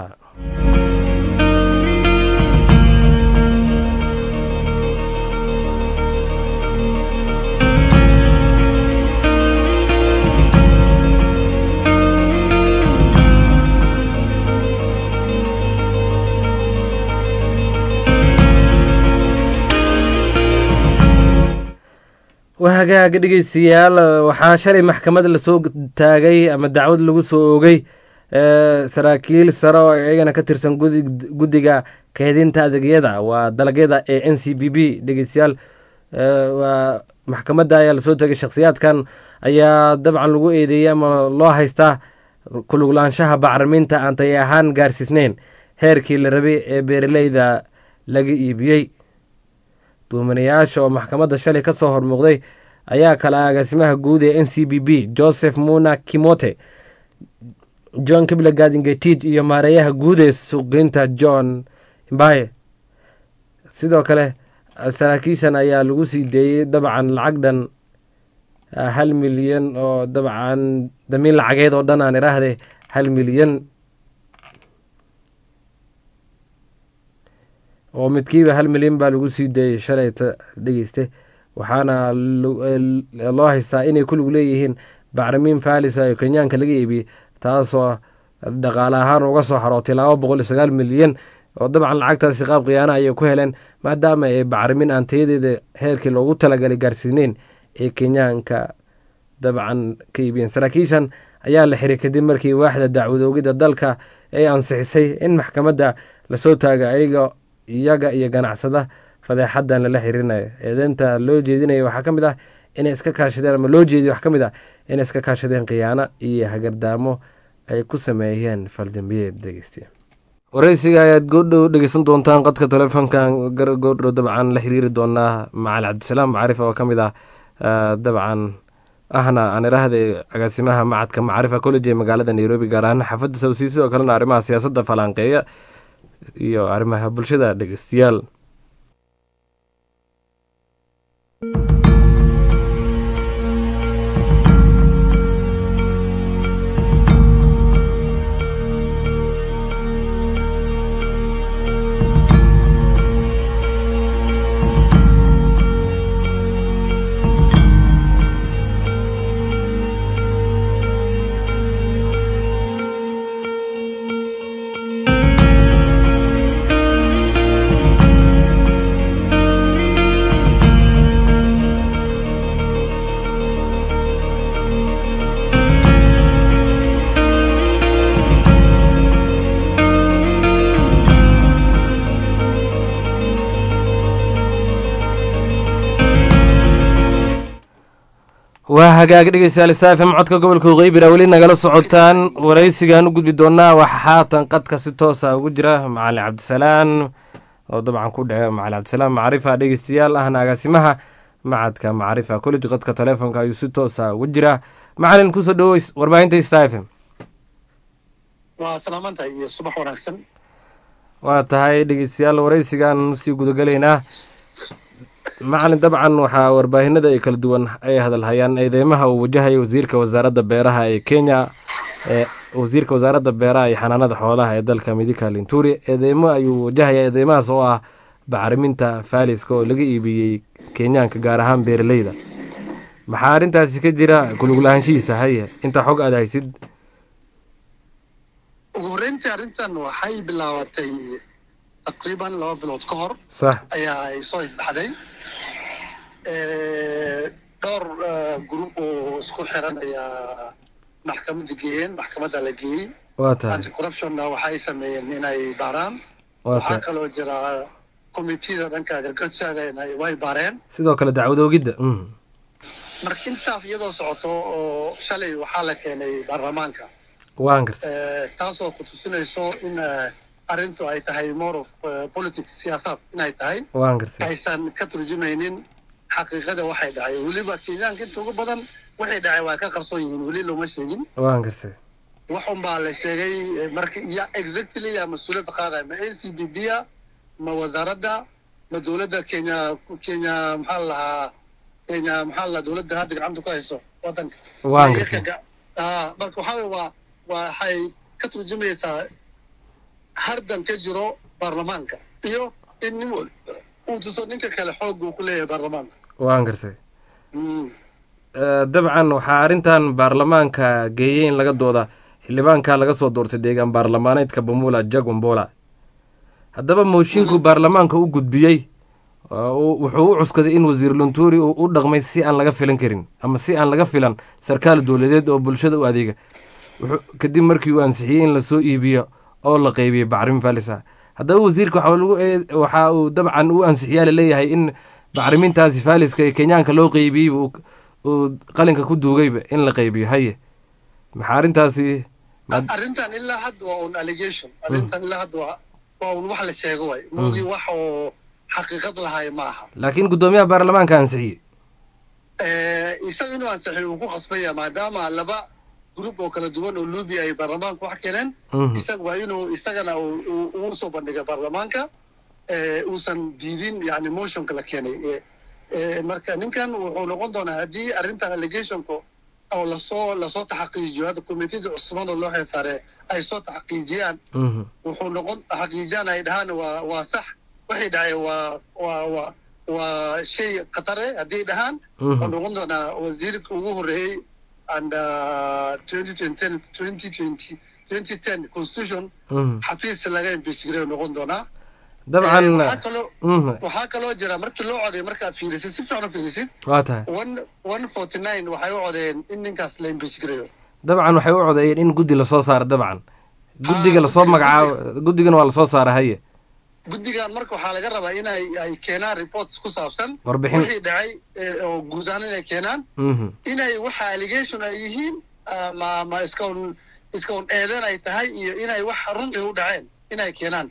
wahagaaga dhegeystayaal waxaa shalay maxkamad lasoo taagay ama dacwad lagu soo oogay saraakiil sare oo iyagana ka tirsan guddiga keedinta adeegyada waa dalagyada ee n c b b dhegeystayaal waa maxkamadda ayaa lasoo taagay shakhsiyaadkan ayaa dabcan lagu eedeeyey ama loo haystaa kuluglaanshaha bacriminta aan tay ahaan gaarsiisneyn heerkii la rabay ee beeraleyda laga iibiyey duumanayaasha oo maxkamadda shalay ka soo hormuuqday ayaa kala agaasimaha guud ee n c b b joseph muna kimote john kiblagadingetid iyo maareeyaha guud ee suuqgeynta john imbaye sidoo kale saraakiishan ayaa lagu sii deeyey dabcan lacag dhan hal milyan oo dabcan damiin lacageed oo dhan aan iraahde hal milyan oo midkiiba hal milyan baa lagu sii daeyey shalayta dhegeyste waxaana loo haystaa inay ku lug leeyihiin bacrimiin faalis oo kenyaanka laga iibiyey taasoo dhaqaale ahaan uga soo xarootay laba boqol iyo sagaal milyan oo dabcan lacagtaasi qaab khiyaana ayay ku heleen maadaama ay bacrimin aan tayadeeda heerkii loogu talagalay gaarsiineyn ee kenyaanka dabcan ka iibiyeen saraakiishan ayaa la xiray kadib markii waaxda dacwadoogida dalka ay ansixisay in maxkamadda lasoo taaga ayaga iyaga iyo ganacsada fadeexadan lala xiriirinayo eedeynta loo jeedinaya waxaa ka mid ah inay iska kaashadeen ama loo jeediyo waxaa ka mid ah inay iska kaashadeen khiyaano iyo hagardaamo ay ku sameeyeen faldambiyeed dhegeystiya wareysiga ayaad goodhow dhegeysan doontaan qadka telefoonkan goodhow dabcan la xiriiri doonaa macali cabdisalaam macarif oo ka mid ah dabcan ahna aan iraahday agaasimaha macadka macrifa college ee magaalada nairobi gaar ahaan xaafadda sawsii sidoo kalena arrimaha siyaasadda falanqeeya iyo arrimaha bulshada dhegeystayaal waa hagaag dhegeystayaal saafim codka gobolka qeybira weli nagala socotaan wareysigaan u gudbi doonaa waxaa haatan qadka si toosa ugu jira macalin cabdisalaan oo dabcan ku dhece macalin cabdisalaam macrifa dhegeystayaal ahna agaasimaha macadka macrifa college qadka telefoonka ayuu si toosa ugu jiraa macalin kusoo dhawow warbaahinta stafm waa salaamantahay iyo subax wanaagsan waa tahay dhegeystayaal wareysigaan usii gudagelaynaa macalin dabcan waxaa warbaahinada ay kala duwan ay hadalhayaan eedeymaha uu wajahaya wasiirka wasaaradda beeraha ee kenya wasiirka wasaaradda beeraha iyo xanaanada xoolaha ee dalka midika linturi eedeymo ayuu wajahaya eedeymahaas oo ah bacriminta faaliska oo laga iibiyey kenyaanka gaar ahaan beeraleyda maxaa arrintaasi ka jira kuluglahaanshihiisa haye intaa xog aad haysid ugu horreyntii arrintan waxay bilaabatay taqriiban laba bilood ka hor sax ayaa ay soo ifbaxday dhowr gruub oo isku xiran ayaa maxkamadda geeyeen maxkamadda la geeyey waa tahay anti corruptionna waxay sameeyeen inay baaraan waa waxaa tahay kaloo jira committeeda dhanka agriculturega inay way baareen sidoo kale dacwad oogidda mhm. marka intaas iyadoo socoto oo shalay waxaa la keenay baarlamaanka waan gartay Eh, taasoo ku tusinayso in eh, arrintu ay tahay more of eh, politics siyaasaad inay tahay waan gartay aysan ka turjumaynin xaqiiqada waxay dhacay weliba kenyaanka inta ugu badan waxay dhacay waa ka qarsoon yihiin weli looma sheegin waan gartay wax un baa la sheegay eh, marka ya exactly yaa mas-uuliyadda qaadaya ma n c b b a ma wasaaradda ma dowladda kenya kenya maxaa la lahaa kenya maxaa la lahaa dowladda hadda gacanta ku hayso wadanka waan Ma gartay iyaga ga- ah, marka waxaa weye waa waxay ka turjumaysaa hardan ka jiro baarlamaanka iyo in nin wal uu tuso ninka kale xoog uu ku leeyahay baarlamaanka waan gartay Mm. Eh, dabcan waxaa arrintan baarlamaanka geeyey in laga dooda xildhibaanka laga soo doortay deegaan baarlamaaneedka bamula jagombola haddaba mooshinkuu baarlamaanka u gudbiyey oo uu- wuxuu u cuskaday in wasiir lunturi uu u dhaqmay si aan laga filan karin ama si aan laga filan sarkaal dowladeed oo bulshada u adeega wuxuu kadib markii uu ansixiyey in lasoo iibiyo oo la qeybiyey bacrim falisa haddaba wasiirka waxaa lagu ee- waxa uu dabcan u ansixiyaa laleeyahay in bacrimintaasi faaliska ee kenyaanka loo qeybiyey uu uu qalinka ku duugayba in la qeybiyo haye maxaa arrintaasi ma- arrintan ilaa hadda waa un allegation arrintan ilaa hadda waa waa un wax la sheego waay moogi wax oo xaqiiqad lahay ma aha laakiin guddoomiyaha baarlamaanka ansixiyey Eh, isaga inuu ansixiyo uu ku qasbaya maadaama laba gruub oo kala duwan oo lubi ay baarlamaanka wax keeneen Mhm. isaga waa inuu isagana uu- uu ugu soo bandhigay baarlamaanka eh, uusan diidin yani motionka la keenay Eh, eh, marka ninkan wuxuu noqon doonaa haddii arrintan allegationka oo lasoo lasoo taxaqiijiyo hadda komitida cusman oo loo xilsaare ay soo taxaqiijiyaan Mhm. wuxuu noqon xaqiijiyaan ay dhahaan waa waa sax waxay dhacay waa waa waa waa shay khatare haddii dhahaan Mhm. wuxuu noqon doonaa wasiirka ugu horreeyey and twenty ten twenty twenty twenty ten constitution Mhm. xafiis laga impeachgareeyo noqon doonaa dabcan Eh, waxaa kaloo Mhm. waxaa kaloo jira markii loo coday markaad fiirisid si fiican u fiirisid waa tahay one one forty nine waxay u codeen in ninkaas la impeachgareeyo dabcan waxay u codeeyeen in guddi lasoo saaro dabcan guddiga Ah, lasoo guddiga- magacaabo guddigana waa lasoo saara haye guddigan marka waxaa laga rabaa inay ay keenaan reports ku saabsan Warbixin. wixii dhacay eh, oo guud ahaan inay keenaan Mhm. inay waxa allegation ay yihiin ah, ma ma iska un iska un eedan ay tahay iyo inay wax runtii u dhaceen inay keenaan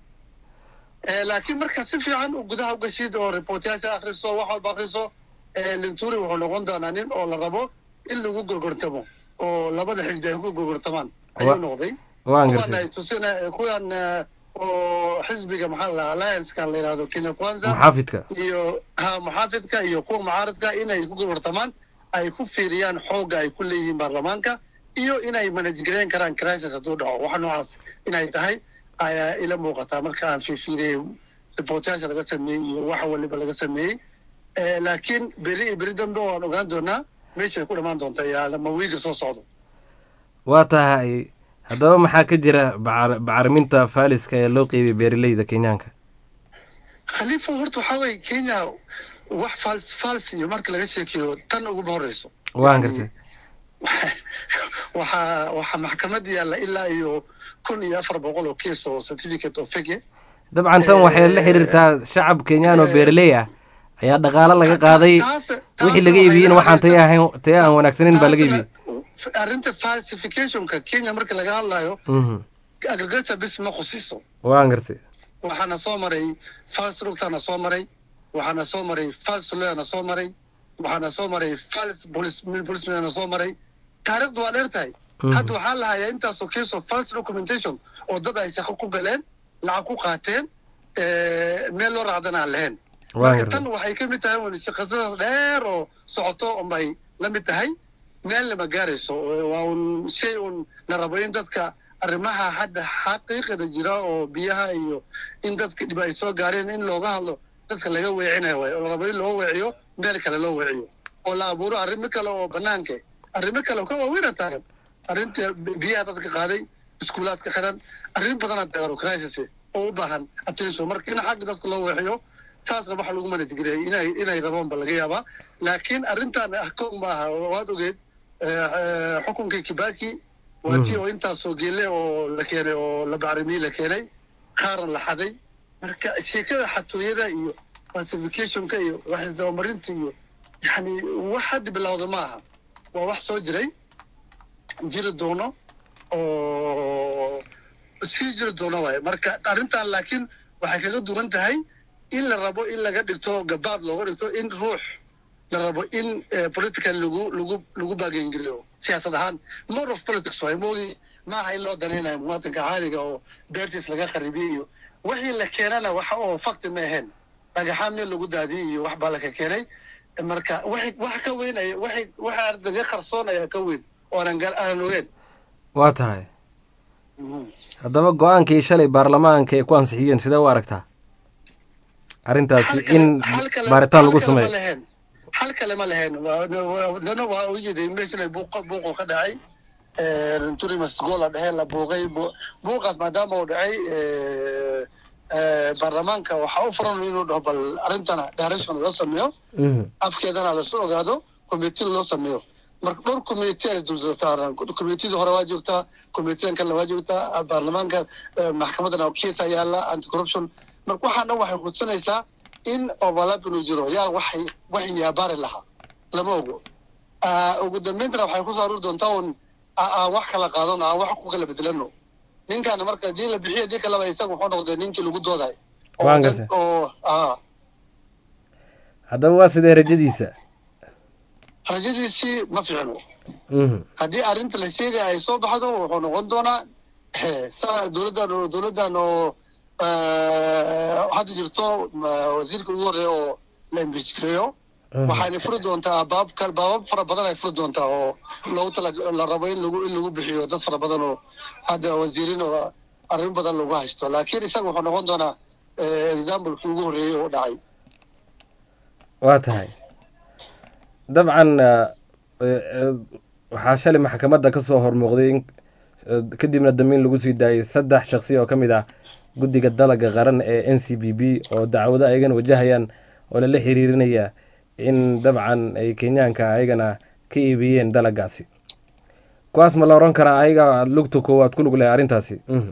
Eh, laakiin marka si fiican u gudaha u gashid oo reportyaasha akhriso wax walba akhriso eh, linturi wuxuu noqon doonaa nin oo la rabo in lagu gorgortamo oo labada xisbi ay ku gorgortamaan ayuu Wa- noqday waan kuwan gartay ay tusina kuwan eh, oo xisbiga maxaa la dhahaa alliance-kan la yidhahdo kenya kwanza muxaafidka iyo ha muxaafidka iyo kuwa mucaaradka inay ku gorgortamaan ay ku fiiriyaan xoogga ay ku leeyihiin baarlamaanka iyo inay manage gareyn karaan crisis hadduu dhaco wax noocaas inay tahay ayaa ila muuqataa marka aan fiirfiiriyey reportyaasha laga sameeyey iyo waxa waliba laga sameeyey Eh, laakiin beri iyo beri dambe waan ogaan doonaa meeshay ku dhammaan doonta yaa lama wiiga soo socdo waa tahay haddaba maxaa ka jira bacar- bacriminta faaliska ee loo qeybiyey beeraleyda kenyaanka khaliifo horta waxaa weeye kenya wax fals fals iyo marka laga sheekeeyo tan uguma horeyso waan Yani, gartay waxaa waxaa maxkamad yaalla ilaa iyo kun iyo afar boqol oo case oo certificate of fake dabcan tan waxay la xiriirtaa shacab kenyaan oo beeraley ah ayaa dhaqaalo laga qaaday wixii laga iibiyeyna waxaan taya ahayn taya aan wanaagsaneyn baa laga iibiyey arrinta falsificationka kenya marka laga hadlayo Mhm. agriculture bis ma khusiso waan gartay waxaana soo maray fals rugtana soo maray waxaana soo maray fals lawyer soo maray waxaana soo maray fals police policeman soo maray taariikhdu waa dheer tahay Mhm. hadda waxaa la hayaa intaasoo case of false documentation oo dad ay shaqo ku galeen lacag ku qaateen eh, meel loo raacdana aan lahayn waan marka gartay tan waxay ka mid tahay un shaqasadaas dheer oo socoto unbay la mid tahay meel lama gaarayso waa un shay un la rabo in dadka arrimaha hadda xaqiiqada jira oo biyaha iyo in dadka dhib ay soo gaareen in looga hadlo dadka laga weecinayo waay oo la rabo in loo weeciyo meel kale loo weeciyo oo la abuuro arrimo kale oo banaanka arrimo kale oo ka waaweyna taagan arrinta biyaha dadka qaaday iskuulaadka xiran arrin badanaa dagaro crisis oo u baahan attention marka in xagga dadka loo weexiyo saasna waxa lagu manajgariyay inay inay rabaan ba laga yaabaa laakiin arrintan ah koog maaha waad ogeed eh, eh, xukunkii kibaki waa tii oo intaasoo geele oo la keenay oo la bacrimiye la keenay qaaran la xaday marka sheekada xatooyada iyo falsificationka iyo wax isdabamarinta iyo yani wax hadda bilowda ma aha waa wax soo jiray jiri doono oo sii jiri doono waaye marka arrintan laakiin waxay kaga duwan tahay in la rabo in laga dhigto gabaad looga dhigto in ruux la rabo in eh, political lagu lagu lagu baagengeliyo siyaasad ahaan more of politics waay moogi maaha in loo danaynayo muwaadinka caadiga oo beertiis laga kharibiye iyo wixii la keenana waxa oo fakti ma ahayn dhagaxaan meel lagu daadiyey iyo wax baa laka keenay marka waxay wax ka weyn ay waxay waxa laga qarsoonaya ka weyn oo aanan gar- aanan ogeyn waa tahay Mhm. haddaba go-aankii shalay baarlamaanka ay ku ansixiyeen sidee u aragtaa arrintaasi Hal kale- in hal kale- baaritaan hal lagu kale ma sameeyo lahayn. hal kale ma lahayn Waa- waa- dana waa u jeeday meeshan ay buuq buuqo ka dhacay turimas gool la dheheen la buuqay Bu- buuqaas maadaama uu dhacay eh, eh, baarlamaanka waxaa u furan inuu dhaho bal arrintana direction loo sameeyo Mhm. afkeedana lasoo ogaado committee loo sameeyo marka dhowr committee ay dulsaaran committeeda hore waa joogtaa committeedan kale waa joogtaa baarlamaanka eh, maxkamadana kiisa yaala anti corruption marka waxaan dhan waxay hudsanaysaa in overlap inuu jiro yaa waxay waxay yaabaari lahaa lama ogo Ah, ugu dambayntana waxay kusoo aruuri doontaa un a- aan wax kala qaadano aan wax ku kala bedelano ninkaana marka hadii la bixiyo hadii kaleba isaga wuxuu noqday ninkii lagu dooday oo Waan dad- gartay. oo ah haddaba waa sidee rajadiisa rajadiisii ma fiicno Mhm. haddii arrinta la sheegaya ay soo baxdo wuxuu noqon doonaa sa dowladdan oo dowladdan oo eh, hadda jirto ma- wasiirka ugu horreeya oo la impeach gareeyo Mhm. waxayna furi doontaa baab kal baabab fara badan ay furi doontaa oo loogu tala la rabo in lagu in lagu bixiyo dad fara badan oo hadda wasiirin oo arrin badan lagu haysto laakiin isaga wuxuu noqon doonaa eh, examplekii ugu horreeyey oo dhacay waa tahay dabcan eh, eh, waxaa shalay maxkamadda ka soo hormuuqday in eh, kadibna damiin lagu sii daayay saddex shaqsi oo ka mid ah guddiga dalaga qaran ee n c b b oo dacwado ayagana wajahayaan oo lala xiriirinaya in dabcan ay kenyaanka ayagana ka iibiyeen dalagaasi kuwaas ma la oran karaa ayaga lugta koowaad ku lug leh arrintaasi Mhm.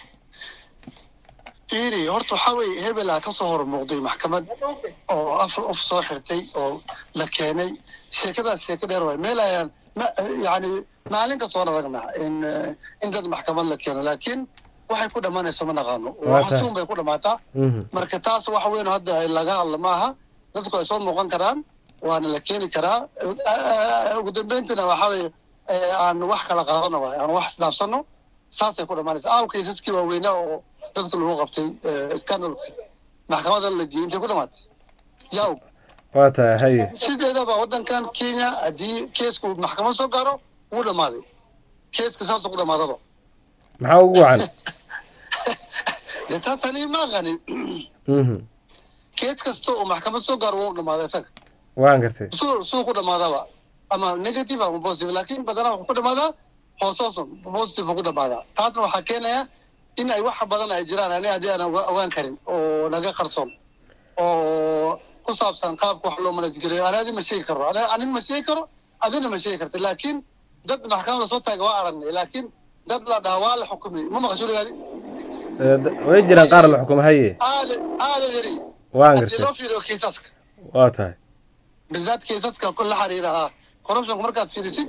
fiiri horta waxaa weeye hebelaa ka soo hormuuqday maxkamad oo af of soo xirtay oo la keenay sheekadaas sheeko dheer waay meel ayaan ma yani maalin kastoo aragnaa in eh, in dad maxkamad la keeno laakiin waxay ku dhammaanayso ma naqaano Waa tahay. xasuun bay ku dhammaataa Mhm. marka taas waxa weyn hadda ay laga hadla maaha dadku ay soo muuqan karaan waana la keeni karaa Eh, ugu dambeyntina waxa weeye eh, aan wax kala qaadano waay aan wax isdhaafsano saasay ku dhammaanaysa aaw kaysaskii waaweynaa oo dadka lagu qabtay eh, scandalka maxkamadda la geeyey intay ku dhamaatay yaw waa tahay haye sideedaba waddankan kenya haddii keesku maxkamad soo gaaro wuu dhammaaday keeska saasuu ku dhamaadaba maxaa ugu wacan dee taasani ma aqanin Mhm. kees kasta oo maxkamad soo gaaro wuu dhamaaday isaga waan gartay suu suu ku dhamaadaba ama negative ama positive laakiin badanaa wuxuu ku dhamaadaa hoosoosan positive ku dhamaadaa taasna waxaa keenaya in ay wax badan ay jiraan ani haddii aan oga- ogaan karin oo naga qarsoon oo ku saabsan qaabka wax loo manajgeliyo ani adi ma sheegi karo ani- anin ma sheegi karo adina ma sheegi karta laakiin dad maxkamada soo taaga waa aragnay laakiin dad la dhaha waa la xukumay ma maqasho ligaadi Eh, d- way jiraan qaar la xukumo haye aada aada yari waan haddii gartay loo fiiriyo kiisaska waa tahay بالذات كيساسكا كل حريرها كوربشن مركز فيرسي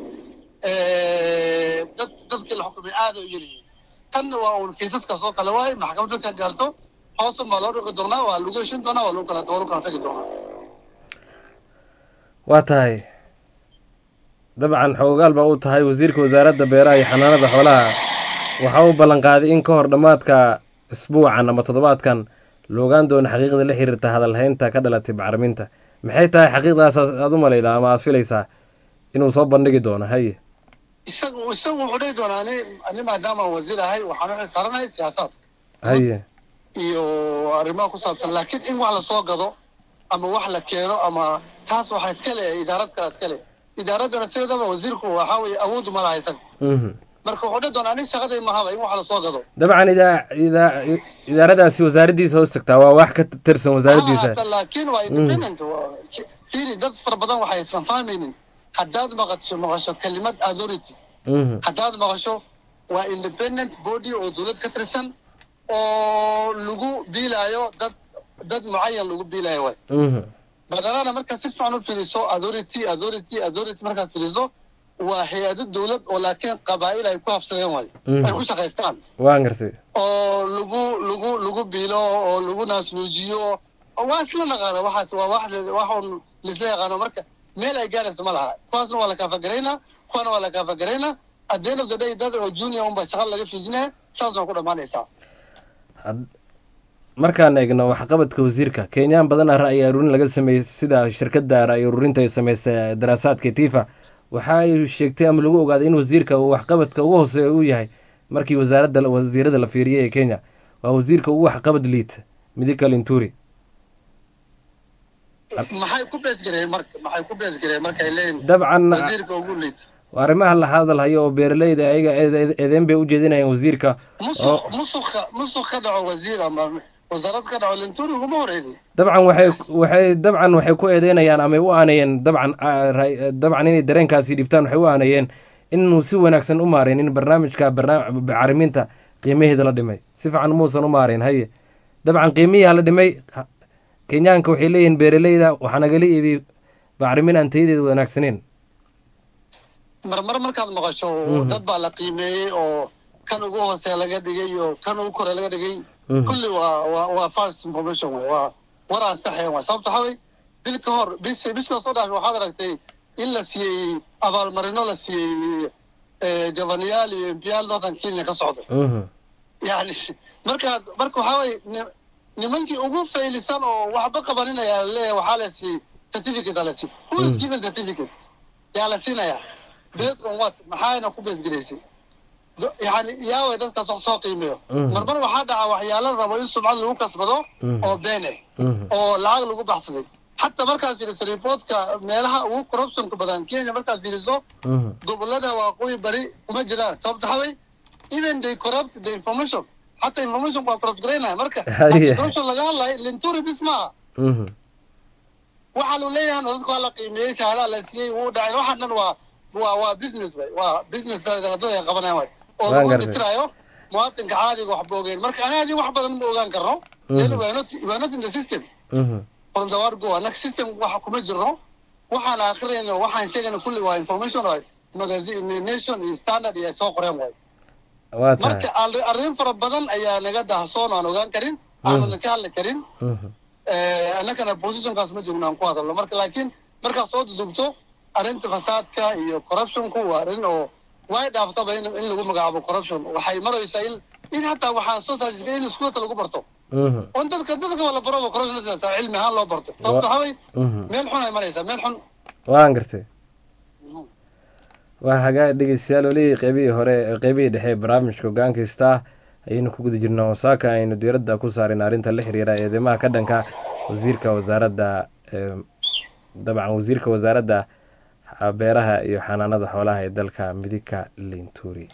dad dadkii la xukumay aada u yaryihiin tanna waa uun kiisaska soo kale waay maxkamadda ka gaarto hoosan baa loo dhiqi doonaa waa lagu heshin doonaa waa lagu kala waa lagu kala tagi doonaa waa tahay dabcan xoogaal baa u tahay wasiirka wasaaradda beeraha iyo xanaanada xoolaha waxa uu ballanqaaday in ka hor dhammaadka isbuucan ama toddobaadkan la ogaan doono xaqiiqda la xiriirta hadalhaynta ka dhalatay bacriminta maxay tahay xaqiiqdaas aad u malaydaa ama aad filaysaa inuu soo bandhigi doono haye isagu isagu wuxuu dhihi doonaa ani ani maadaama aan wasiir ahay waxaan u xilsaaranahay siyaasaadka haye iyo arrimaha ku saabsan laakiin in wax lasoo gado ama wax la keeno ama taas waxaa iska leh idaarad kale iska leh idaaraddana sideedaba wasiirku waxaa weeye awood uma laha isaga mhm marka wuxuu dhihi doonaa aniga shaqaday mahaba in wax lasoo gado dabcan idaa idaa idaaradaasi wasaaraddiisa hoos tagtaa waa wax ka tirsan wasaaraddiisa Hata laakiin waa independent waa- fiiri dad fara badan waxay fanfahmaynin haddaad maqasho maqasho kelimad authority Mhm, haddaad maqasho waa independent body oo dowlad ka tirsan oo lagu biilaayo dad dad mucayan lagu biilaayo waay mhm. badanana markaad si fiican u fiiriso authority authority authority markaad fiiriso waa hay-ado dowlad oo laakiin qabaa'il ay ku habsadeen waay Mhm. ay ku shaqaystaan waan garsay oo lagu lagu lagu biilo oo lagu naasnuujiyo oo waa isla naqaana waxaas waa wax waxun laisla yaqaano marka meel ay gaaraysa ma laha kuwaasna waa la kaafagaraynaa kuwana waa la kaafagaraynaa at the end of the day dad oo junior unba shaqa laga fiijinaya saasna waa ku dhammaanaysaa Had- markaan eegno waxqabadka wasiirka kenyaan badan ah ra'yi aruurin laga sameeyey sida shirkadda ra'yi aruurinta ay sameysay daraasaadka tifa waxa ay sheegtay ama lagu ogaaday in wasiirka uu waxqabadka ugu hooseeya uu yahay markii wasaaradda wasiirada la fiiriyey ee kenya waa wasiirka ugu waxqabad liita midika linturi maxay ku beesgareen marka maxay ku beesgareen markay leeyihin dabcan wasiirka ugu liita arrimaha la hadal hayo oo beeraleyda ayaga eed- eedeyn bay u jeedinayaan wasiirka musuq musuqa musuq ka dhaco wasiir ama wasaarad ka dhaco linturi uguma horeynin dabcan waxay waxay dabcan waxay ku eedeynayaan ama u aanayeen dabcan ah, ra- dabcan inay dareenkaasi dhibtaan waxay u aanayeen inuu si wanaagsan u maarayn in barnaamijka barnaam- bacriminta qiimaheeda la dhimay si fiican muusan u maarayn haye dabcan qiimihii la dhimay ha- kenyaanka waxay leeyihiin beeraleyda waxaa nagala iibiyey bacrimin aan tayadeeda wanaagsaneyn marmar markaad maqasho dad baa la qiimeeyey oo kan ugu hooseeya laga dhigay iyo kan ugu kore laga dhigay Mhm. kulli waa waa waa false information wey waa war aan saxayn waa sababta waxaa wey bil ka hor bis bisha soo dhaafay waxaad aragtay in la siiyey abaalmarino la siiyey eh, gabanayaal iyo embiyaal northern kenya ka socda Mhm. yani markaad marka waxaa wey ni- nimankii ugu faylisan oo waxba qabaninaya leeyahay waxaa la siiyey certificate aa la siiyey who is given certificate yaa la siinaya based on what maxayna ku beesgelaysay Do- yani yaaway dadkaas wax soo qiimeeyo Mhm. marmar waxaa dhaca waxyaalo la rabo in sumcad lagu kasbado Mhm. oo been ah Mhm. oo lacag lagu baxsaday xataa markaad fiiriso reportka meelaha ugu corruptionka badan kenya markaad fiiriso Mhm. gobolada waqooyi bari kuma jiraan sababta waxaa wey even they corrupt the information xataa information waa corrupt garaynaya marka Haye. haddii corruption laga hadlayo linturi bis maaha Mhm. waxaa lu leeyahay dadka waa la qiimeeyey shahadaa la siiyey wuu dhacay waxaan dhan waa waa waa business way waa business dad ay qabanayaan way oo Waan lagu gartay. tirtirayo muwaadinka caadiga waxba ogeyn marka anaga adii wax badan ma ogaan karno Mhm. then we are not we are not in the system Mhm. from the word go anaga system waxa kuma jirno waxaan akrinayno waxaan sheegayna kulli waa information way magazine nation iyo standard iyo ay soo qoreen way waa tahay marka arri- arrin fara badan ayaa naga dahsoon aan ogaan karin aanan ka hadli karin Mhm. Eh, annagana positionkaas ma joogno aan ku hadalno marka laakiin markaad soo dudubto arrinta fasaadka iyo corruptionku waa arrin oo way dhaaftaba in, in lagu magacaabo corruption waxay maraysaa in in hataa waxaan soo saajisay in iskuulka lagu barto Mhm. on dadka dadka waa la baraba corruption sidaas cilmi ahaan loo barto sababta waxaa wey Mhm. meel xun ay maraysaa meel xun waan gartay waa hagaa dhegeystayaal weli qeybihii hore qeybihii dhexe ee barnaamijka hogaankaysta ayaynu ku guda jirnaa wasaaka aynu diiradda ku saarin arrinta la xiriira eedeymaha ka dhanka wasiirka wasaaradda ee, dabcan wasiirka wasaaradda beeraha iyo xanaanada xoolaha ee dalka midika linturi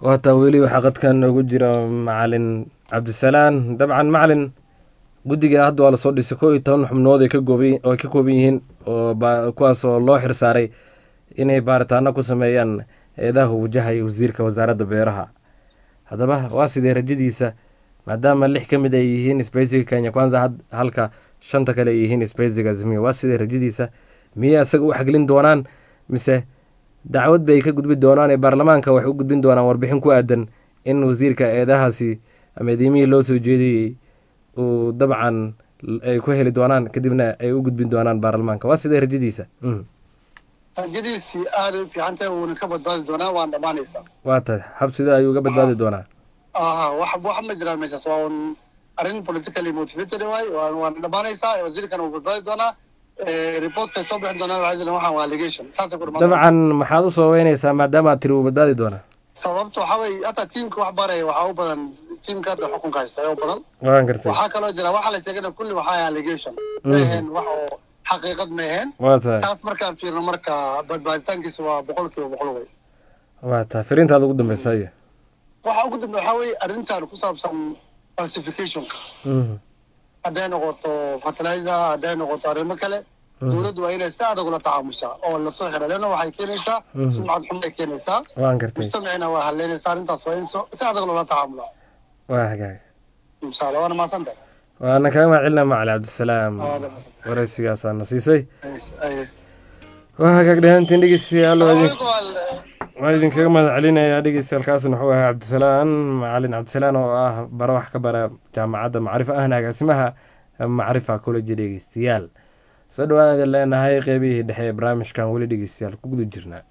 waataa weli waxaa qadkan noogu jira macalin cabdisalaan dabcan macalin guddiga hadda waa lasoo dhisay koo iyo toban xubnood ay ka gooban oo ay ka kooban yihiin oo ba- kuwaas oo loo xirsaaray inay baaritaano ku sameeyaan eedaha wajahaya wasiirka wasaaradda beeraha haddaba waa sidee rajadiisa maadaama lix ka mid ay yihiin sbeysiga kenya kwanza had- halka shanta kale ay yihiin sbeysiga azmiya waa sidee rajadiisa miyay isaga u xaglin doonaan mise dacwad bay ka gudbi doonaan ee baarlamaanka waxay u gudbin doonaan warbixin ku aadan in wasiirka eedahaasi ama eedeyimihii loo soo jeediyey uu dabcan l- ay ku heli doonaan kadibna ay u gudbin doonaan baarlamaanka waa sidee rajadiisa Mm. rajadiisii aaday u fiican tahay wuuna ka badbaadi doonaa waan dhammaanaysaa waa tahay hab sida ayuu uga badbaadi doonaa aha wax wax ma jiraan meeshaas waa un arrin politically motivated waay waan waan dhammaanaysaa wasiirkan wuu badbaadi doonaa reportka soo bixi doonaa waxay jiraan waxaan waa allegation saasay ku dhamaan dabcan maxaad u sababeynaysaa maadaama aad tiri wuu badbaadi doonaa sababta waxaa weeye hata tiimka wax baraya waxaa u badan tiimka hadda xukunka haysta ayaa u badan waan gartay waxaa kaloo jira waxa la sheegana kulli waxaa allegation ma Mhm. aheen wax oo xaqiiqad ma aheen waa tahay taas markaan fiirno marka badbaaditaankiisa waa boqol kiiba boqol wey waa tahay firintaada ugu dambeysa iyo waxa ugu dambe waxaa weeye arrintan ku saabsan falsificationka Mhm. hadday noqoto fertilizer hadday noqoto arrimo kale Mhm. dowladdu waa inay si adag ula tacaamushaa oo lasoo xira leanna waxay keenaysaa Mhm. sumcad xun bay keenaysaa waan gartay mujtamacina waa haleynaysaa arrintaas waa in so- si adag loola tacaamulaa waa hagaag inshaalla waana mahadsantahay waana kaga mahadcelinaa macali cabdisalaam Aad mahadsan. waraysigaasaa na siisay Aye. waa hagaag dhahaantiin dhegeystayaal waa idin- Salaamaaleykum, wal- waan idinkaga mahad celinayaa dhegeystayaaalkaasna wuxuu ahaa cabdisalaan macalin cabdisalaan oo ah bara wax ka bara jaamacadda macrifa ahna agaasimaha macrifa college dhegeystayaal soo dhawaada leenahay qeybihii dhexe ee barnaamijkan weli dhegeystayaal ku guda jirnaa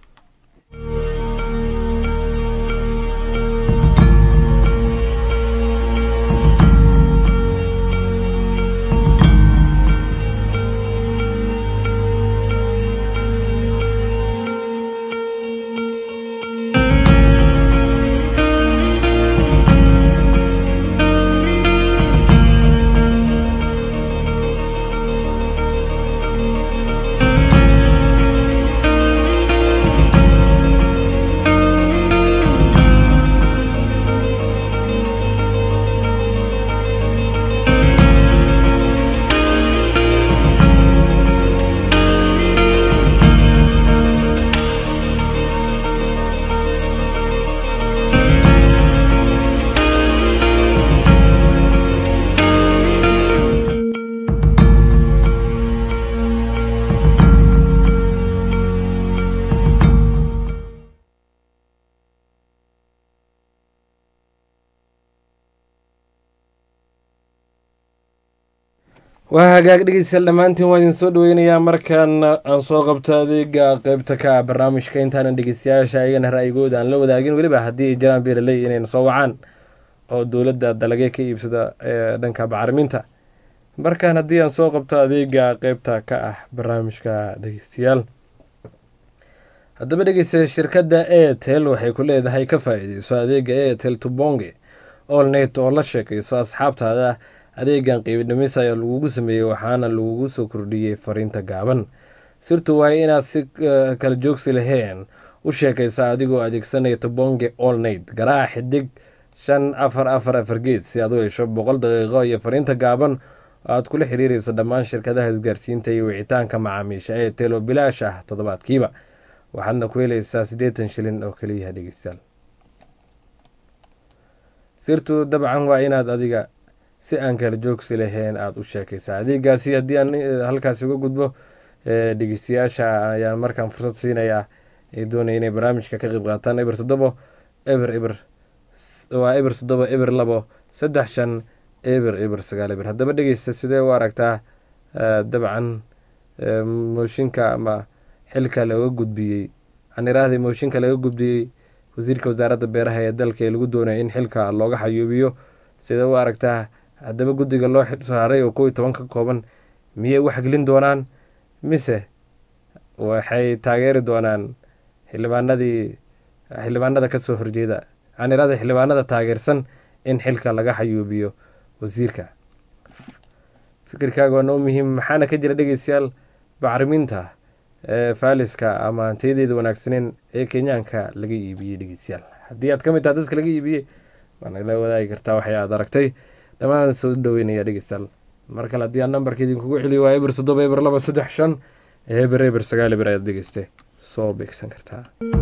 waa hagaag dhegeystayaal dhammaantiin waa idin soo dhaweynayaa markaan aan soo qabto adeega qeybta ka ah barnaamijka intaanan dhegeystayaasha ayagana ra'yigooda aan la wadaagin weliba haddii ay jiraan beeraley inayna soo wacaan oo dowladda dalagee ka iibsada ee dhanka bacriminta markaan haddii aan soo qabto adeega qeybta ka ah barnaamijka dhegeystayaal haddaba dhegeysta shirkadda airtel waxay ku leedahay ka faa-iideyso adeega airtel tubonge olnet oo la sheekayso asxaabtaada adeegan qiibidhimis ayaa lagugu sameeyey waxaana lagugu soo kordhiyey fariinta gaaban sirtu waa inaad si eh, kala joogsi lahayn u sheekaysa adigoo adeegsanaya tubonge olnet garaaca xidig shan afar afar afar geed si aad u hesho boqol daqiiqo iyo fariinta gaaban oo aad kula xiriireyso dhammaan shirkadaha isgaarsiinta iyo wicitaanka macaamiisha ee telo bilaash ah toddobaadkiiba waxaadna ku helaysaa siddeetan shilin oo keliya dhegeystayaal sirtu dabcan waa inaad adiga si aan kala joogsi lahayn aada u sheekaysaa adeegaasi haddii aan eh, halkaasi uga gudbo eh, dhegeystayaasha ayaan markaan fursad siinayaa ay doonaya inay barnaamijka ka qayb qaataan eber toddobo eber eber s- waa eber toddobo eber labo saddex shan eber eber sagaal eber haddaba dhegeysta sidee u aragtaa eh, dabcan eh, mooshinka ama xilka laga gudbiyey aan iraahday mooshinka laga gudbiyey wasiirka wasaaradda beeraha ee dalka ee lagu doonaya in xilka looga xayuubiyo sidee u aragtaa haddaba guddiga loo xil saaray oo kow iyo toban ka kooban miyay u xaglin doonaan mise waxay taageeri doonaan xildhibaanadii xildhibaanada kasoo horjeeda aan iraahday xildhibaanada taageersan in xilka laga xayuubiyo wasiirka fikirkaaga waa noo muhiim maxaana ka jira dhegeystayaal bacriminta ee faaliska ama hantiyadeeda wanaagsaneyn ee kenyaanka laga iibiyey dhegeystayaal haddii aad ka mid tahay dadka laga iibiyey waa nagala wadaagi kartaa waxay aad aragtay dhammaan soo dhaweynaya dhegeystayaal mar kale haddii aan nambarka idinkugu celiyo waa eber toddoba eber laba saddex shan eber eber sagaal eber ayaad dhegeyste soo beegsan kartaa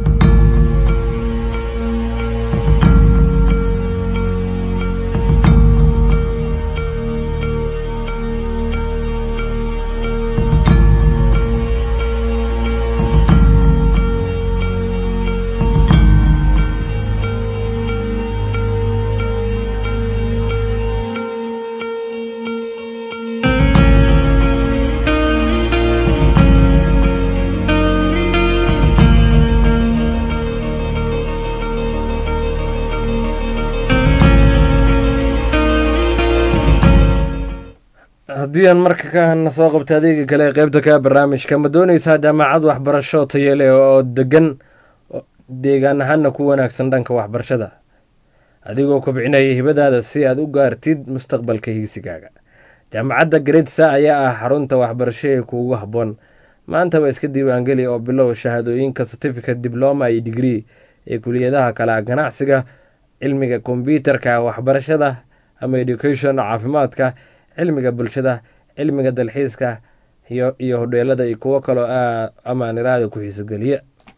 haddii aan marka kana soo qabta adeega kale ee qeybta ka barnaamijka ma dooneysaa jaamacad waxbarasho tayo leh oo degan deegaan ahaana ku wanaagsan dhanka waxbarashada adigoo kobcinaya hibadaada si aad u gaartid mustaqbalka hiigsigaaga jaamacadda gredsa ayaa ah xarunta waxbarasho ee kuugu habboon maanta waa iska diiwaangeli oo bilow shahaadooyinka certificate dibloma iyo digree ee kuliyadaha kala ganacsiga cilmiga kombyuutarka waxbarashada ama education caafimaadka cilmiga bulshada cilmiga dalxiiska iyo hodheelada iyo kuwo kaloo amaaniraada ku xiisogeliya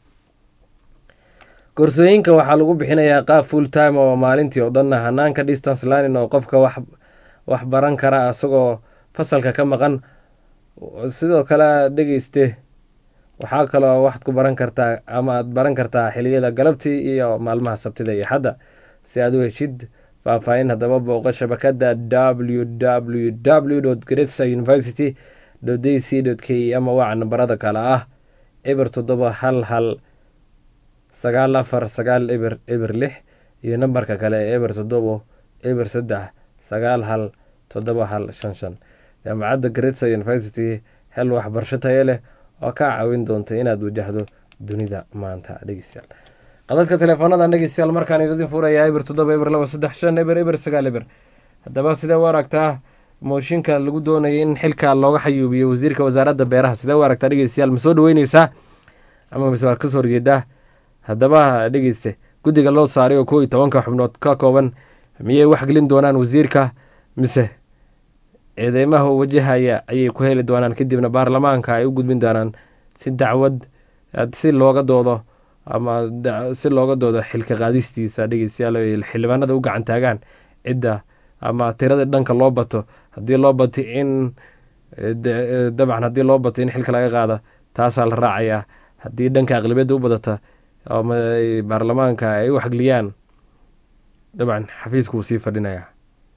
koorsooyinka waxaa lagu bixinayaa qaab full time oo maalintii oo dhanna hanaanka distance learning oo qofka wax baran kara isagoo fasalka ka maqan sidoo kale dhegeyste waxaa kaloo waxaad ku baran kartaa ama aad baran kartaa xiliyada galabtii iyo maalmaha sabtida iyo xadda si aad u heshid faahfaahin haddaba booqo shabakada w w w gretsa university d c k ama waaca nambarada kale ah eber toddoba hal hal sagaal afar sagaal eber eber lix iyo nambarka kale ee eber toddobo eber saddex sagaal hal toddoba hal shan shan jaamacadda gretsa university hel waxbarasho tayo leh oo kaa caawin doonta inaad wajahdo dunida maanta dhegeystayaal qadadka teleefoonadan dhegeystayaal markaan idin furayaa eber toddoba eber laba saddex shan eber eber sagaal eber haddaba sidee u aragtaa mooshinka lagu doonaya in xilka looga xayuubiyo wasiirka wasaaradda beeraha sidee u aragtaa dhegeystayaal ma soo dhaweyneysaa ama mise waad kasoo horjeedaa haddaba dhegeyste guddiga loo saaray oo koo iyo tobanka xubnood ka kooban miyay waxgelin doonaan wasiirka mise eedeymaha u wajahaya ayay ku heli doonaan kadibna baarlamaanka ay u gudbin doonaan si dacwad si looga doodo ama si looga doodo xilka qaadistiisa dhegeystayaal ay xildhibaanada u gacan taagaan cidda ama tirada dhanka loo bato haddii loo bato in dabcan haddii loo bato in xilka laga qaada taasaa la raacayaa haddii dhanka aqlabiyadda u badata ama baarlamaanka ay u xagliyaan dabcan xafiiska wuu sii fadhinayaa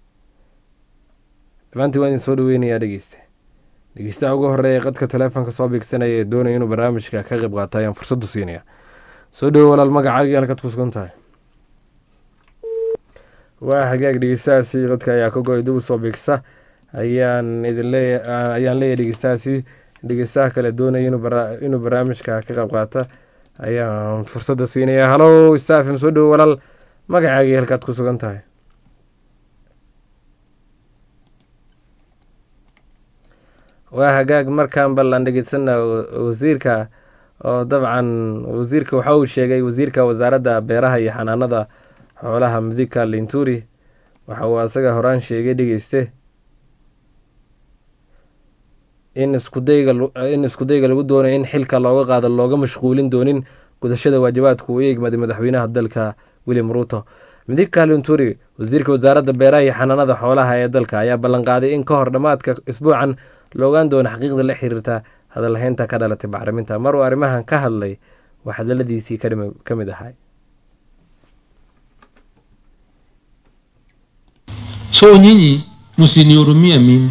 dhammaantii waa idin soo dhaweynayaa dhegeyste dhegeystaha ugu horeeya qadka teleefonka soo biigsanaya ee doonaya inuu barnaamijka ka qayb qaato ayaan fursadda siinaya soo dhawo walaal magacaaga iyo halkaad ku sugan tahay waa hagaag dhegeystahaasi qadka ayaa ka go-ay dib u soo biigsa ayaan idin leeya ayaan leeyahay dhegeystahaasi dhegeystaha kale doonaya inuu barnaamijka ka qayb qaata ayaan fursadda siinaya halow stafim soo dhawo walaal magacaaga iyo halkaad ku sugan tahay waa hagaag markaan ballan dhegeysana wasiirka oo dabcan wasiirka waxa uu sheegay wasiirka wasaaradda beeraha iyo xanaanada xoolaha mudika linturi waxa uu asaga horaan sheegay dhegeyste in iskudayga in iskudayga lagu doonayo in xilka looga qaado looga mashquulin doonin gudashada waajibaadka uu eegmaday madaxweynaha dalka william ruuto mudika linturi wasiirka wasaaradda beeraha iyo xanaanada xoolaha ee dalka ayaa ballanqaaday in ka hor dhammaadka isbuucan la ogaan doono xaqiiqda la xiriirta hadalhaynta ka dhalatay bacriminta mar uu arrimahan ka hadlay waa hadaladiisii ka mid ahay so nyinyi msinihurumie mimi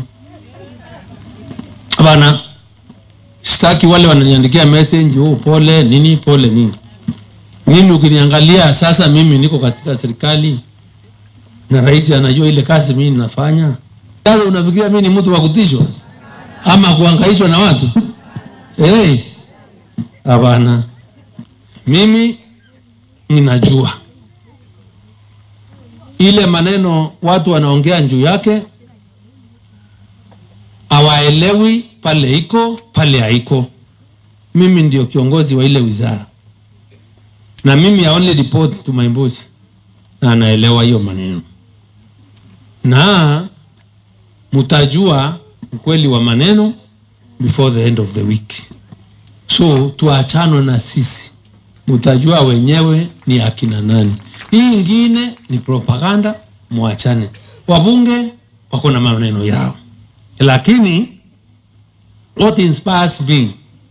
bana sitaki wale wananiandikia message oh, pole nini pole nini mimi ukiniangalia sasa mimi niko katika serikali na rais anajua ile kazi mimi ninafanya sasa unafikiria mimi ni mtu wa kutishwa ama kuhangaishwa na watu hey, hapana mimi ninajua ile maneno watu wanaongea juu yake hawaelewi pale iko pale haiko mimi ndio kiongozi wa ile wizara na mimi I only report to my boss na anaelewa hiyo maneno na mtajua ukweli wa maneno before the end of the week so tuachano na sisi mtajua wenyewe ni akina nani hii ingine ni propaganda mwachane wabunge wako na maneno yao lakini what inspires me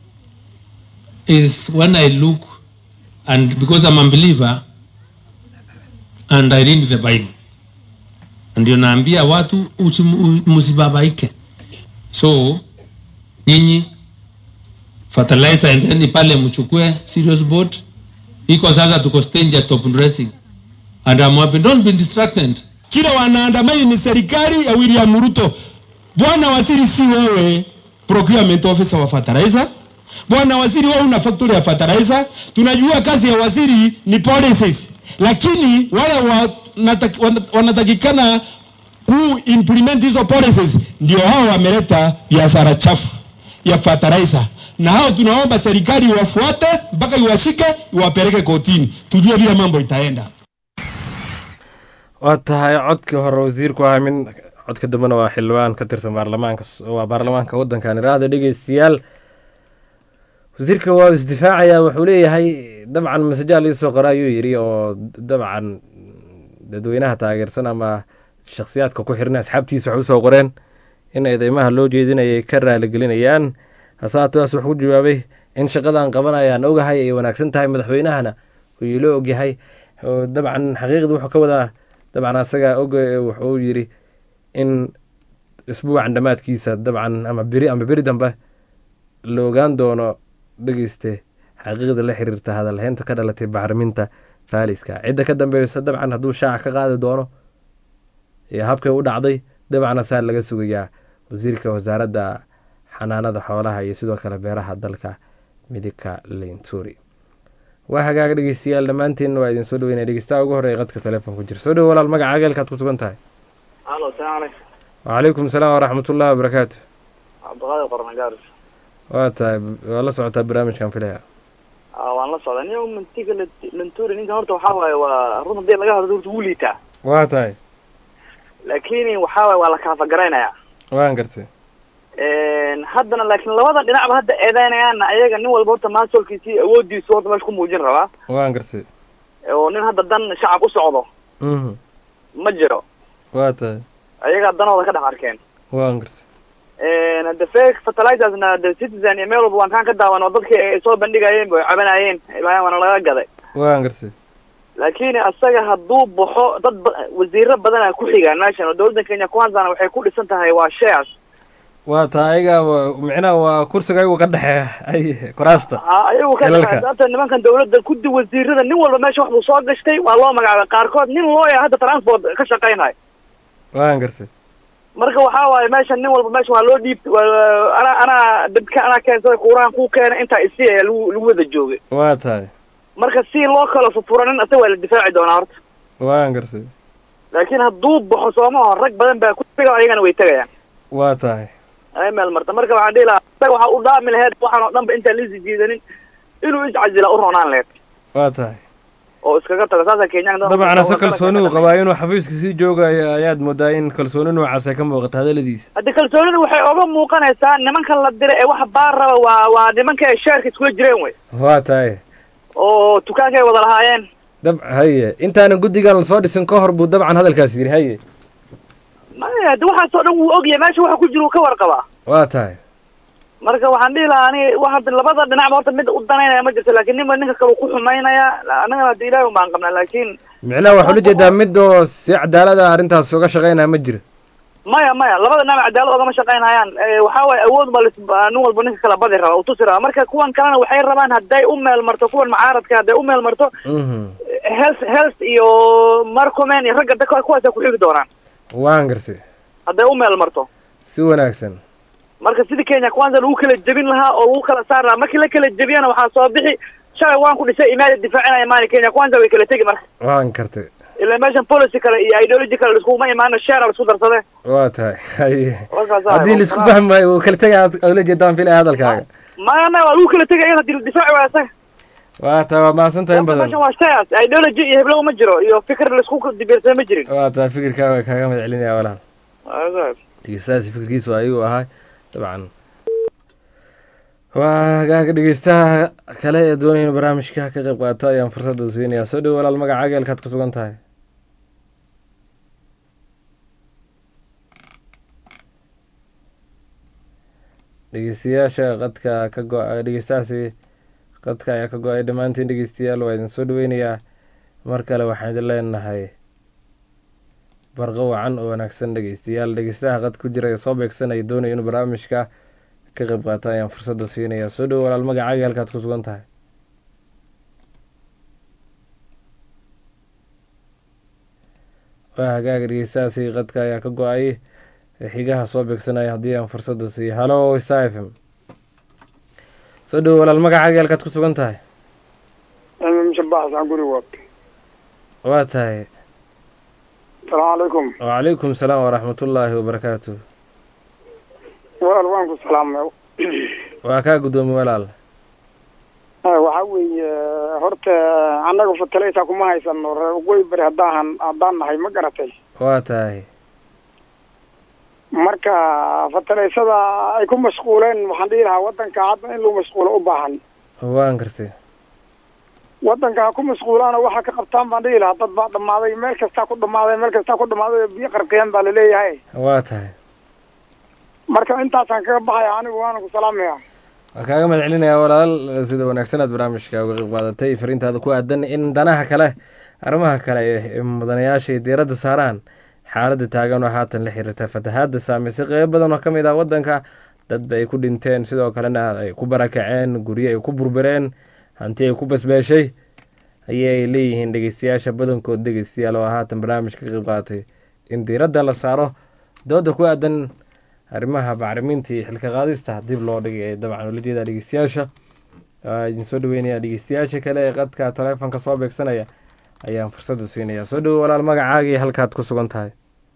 is when i look and because i'm a believer and i read the bible ndio naambia watu usimu- msibabaike so nyinyi fertilizer endeni pale mchukue serious boat iko sasa tuko stage ya top dressing and I'm happy. don't be distracted kile wanaandamani ni serikali ya William Ruto. Bwana waziri, si wewe procurement officer wa fertilizer. Bwana waziri, wewe una factory ya fertilizer. Tunajua kazi ya waziri ni policies, lakini wale wanataki- wana- wanatakikana ku implement hizo policies ndio hao wameleta biashara chafu ya fertilizer, na hao tunaomba serikali iwafuate mpaka iwashike iwapeleke kotini, tujue vile mambo itaenda. waa tahay codkii hore wasiirku ahaa mid codka dambena waa xildhibaan ka tirsan baarlamaanka waa baarlamaanka waddankan iraahda dhegeystayaal wasiirka waa isdifaacayaa wuxuu leeyahay dabcan masajaal iisoo qora ayuu yidhi oo dabcan dadweynaha taageersan ama shakhsiyaadka ku xiran asxaabtiisa wax usoo qoreen in eedeymaha loo jeedinayay ka raaligelinayaan hase haataas wuxuu ku jawaabay in shaqadan qabanayaan ogahay ay wanaagsan tahay madaxweynahana uu ilo ogyahay oo dabcan xaqiiqda wuxuu ka wadaa dabcan asaga og wuxuu yidhi in isbuucan dhammaadkiisa dabcan ama beri ama beri dambe la ogaan doono dhegeyste xaqiiqda la xiriirta hadalheynta ka dhalatay bacriminta faaliska cidda ka dambeysa dabcan hadduu shaaca ka qaadi doono iyo habkay u dhacday dabcan asaa laga sugayaa wasiirka wasaaradda xanaanada xoolaha iyo sidoo kale beeraha dalka midika leynturi waa hagaag dhegeystayaal dhammaantiin waa idin soo dhaweynaya dhegeystaha ugu horreeya qadka telefoon ku jira soo dhowo walaal magaca ageelkaad ku sugan tahay alo salaam calaykum wacalaykum salaam waraxmatullahi wabarakaatu cabdiqaadir qornagaaris waa tahay waa la socotaa barnaamijkan filaya waan la socdaa nin mantiga lanturi ninkan horta waxaa waaye waa run hadii laga hadlo horta wuu liitaa waa tahay laakiin waxaa waaye waa la kaafagaraynaya waan gartay haddana laakiin labada dhinacba hadda eedeynayaana ayaga nin walba horta maasolkiisi awoodiisu horta meesha ku muujin rabaa waan gartay oo nin hadda dan shacab u socdo mhm ma jiro waa tahay ayagaa danooda ka dhex arkeen waan gartay the fake fertilizersna the citizen iyo meel walba waan kaan ka daawan oo dadkii ay soo bandhigayeen bay cabanayeen ilaahay waana laga gaday waan gartay laakiin asaga hadduu baxo dad ba- wasiiro badana ku xigaan meeshan oo dowladda kenya kwanzana waxay ku dhisan tahay waa shares waa tahay ayaga wa- micnaha waa kursiga ayagu ka dhexeeya ay kuraasta ha ayagu ka Xilalka. dhexeeya sababta nimankan dowladda kudi wasiirada nin walba meesha wax buu soo gashtay waa loo magacaabay qaarkood nin looya hadda transport ka shaqaynayo waan gartay marka waxaa waaye meeshan nin walba meesha waa loo dhiib waa- anaa anaa dadka anaa keensaday kuuraan ku keena intaa isi ayaa lagu lagu wada joogay waa tahay marka si loo kala fufuro nin asaga waa la difaaci doonaa horta waan gartay laakiin hadduu baxo soomaho rag badan baa ku xiga ayagana way tegayaan waa tahay ay meel marta marka waxaan dhihi lahaa isaga waxaa u dhaami laheyd waxaan oo dhan ba intaan liisi jiidanin inuu iscasila u roonaan laheyd waa tahay oo iskaga tago saasa kenyaanka dabcan ase kalsooni uu qabaa inuu xafiiska sii joogayo ayaad moodaa in kalsooni noocaas ay ka muuqata hadaladiisa haddi kalsoonida waxay oga muuqanaysaa nimankan la diray ee waxa baar raba waa waa nimanka ay sheerka iskula jireen wey waa tahay oo dukaanka ay wada lahaayeen dab haye intaana guddigan lasoo dhisin ka hor buu dabcan hadalkaas yidhi haye maya haddi waxaasoo dhan wuu ogyahay meesha waxa ku jira uu ka warqabaa waa tahay marka waxaan dhihi lahaa ani waxa labada dhinacba horta mid u danaynaya ma jirto laakiin ninba ninka kale uu ku xumaynaya annagana haddi ilaahi baan qabnaa laakiin micnaha waxaa ula jeedaa mid oo si cadaalada arrintaas uga shaqaynaya ma jira maya maya labada dhinac cadaalad ogama shaqaynayaan waxaa waaye awood ba lis- ba nin walba ninka kala badi raba utusi raba marka kuwan kalena waxay rabaan hadday u meel marto kuwan mucaaradka hadday u meel marto mhm health health iyo marcomen iyo ragga dadka kuwaasa ku xigi doonaan waan gartay hadday u meel marto si wanaagsan marka sidii kenya kwanza lagu kala jebin lahaa oo lagu kala saari lahaa markii la kala jebiyana waxaa soo bixi shalay waan ku dhisay imaada difaacinaya maani kenya kwanza way kala tegi marka waan gartay ilaa meeshan policy kale iyo ideology kale laskuma imaano share laisku darsade waa tahay haye Warkaas haddii ahay. laisku fahmayo wuu kala tegaya aad ula jeedaan filaya hadalkaaga maya maya waa lagu kala tegaya hadii la difaaci waayo isaga waa taa waa mahadsantahay in badan meeshan waa science ideology iyo heblow ma jiro iyo fikir laisku dibirsada ma jirin waa taa fikirkaa waa kaaga mahad celinaya walaal dhegeystahaasi fikirkiisu ayuu ahaa dabcan waa hagaaga dhegeystaha kale ee doonaya in barnaamijka ka qayb qaato ayaan fursadda siinayaa soo dhow walaal magacaaga halkaad ku sugan tahay dhegeystayaasha qadka ka go- dhegeystahaasi qadka ayaa ka go-ay dhammaantiin dhegeystayaal waa idin soo dhaweynayaa mar kale waxaan idin leenahay barqo wacan oo wanaagsan dhegeystayaal dhegeystaha qad ku jira ee soo beegsanaya doonaya inuu barnaamijka ka qayb qaata ayaan fursadda siinayaa soo dhow walaal magacaaga halkaad ku sugan tahay waa hagaaga dhegeystahaasi qadka ayaa ka go-ay xigaha soo beegsanaya haddii aan fursadda siiyo halo star f m soo dhow walaal magacaaga halkaad ku sugan tahay shabaxsan guri waad waa tahay salaamu calaykum wacalaykum salaam waraxmatullaahi wabarakaatu walaal waan ku salaamay waa kaa guddoomi walaal waxa weeye horta annaga fatalaysa kuma haysano reer waqooyi bari haddaan haddaan nahay ma garatay waa tahay marka fatalaysada ay ku mashquuleen waxaan dhihi lahaa waddanka hadda in lagu mashquulo u baahan waan gartay waddanka ha ku mashquulaana waxa ka qabtaan baan dhihi lahaa dad baa dhammaaday meel kastaa ku dhammaaday meel kastaa ku dhammaaday biyo qarqiyeen baa laleeyahay waa tahay marka intaasaan kaga baxaya anigu waana ku salaamaya waa kaaga mahad celinayaa walaal sida wanaagsan aad barnaamijka uga qayb qaadatay fariintaada ku aadan in danaha kale arrimaha kale ee mudanayaashay diiradda saaraan xaaladda taagan oo haatan la xiriirta fatahaadda saameysay qeybo badan oo ka mid ah waddanka dadba ay ku dhinteen sidoo kalena ay ku barakaceen guryo ay ku burbureen hanti ay ku basbeeshay ayay leeyihiin dhegeystayaasha badankood dhegeystayaal oo haatan barnaamijka ka qayb qaadatay in diiradda la saaro dooda ku aadan arrimaha bacriminta iyo xilka qaadista dib loo dhigay ee dabcan ula jeedaa dhegeystayaasha idin soo dhaweynaya dhegeystayaasha kale ee qadka taleefonka soo beegsanaya ayaan fursadda siinaya soo dhowo walaal magacaagii halkaad ku sugan tahay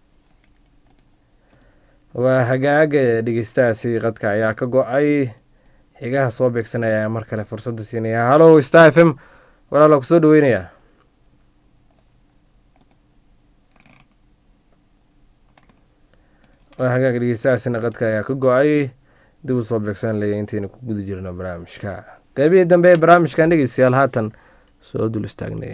waa hagaaga dhegeystahaasi qadka ayaa ka go-ay xigaha soo beegsanaya ayaa mar kale fursadda siinaya hallo star f m walaal waa kusoo dhaweynayaa waa hagaaga dhegeystahaasina qadka ayaa ka go-ay dib u soo beegsan laya intaynu ku guda jirno barnaamijka qeybihii dambe ee barnaamijkan dhegeystayaal haatan soo dul istaagnay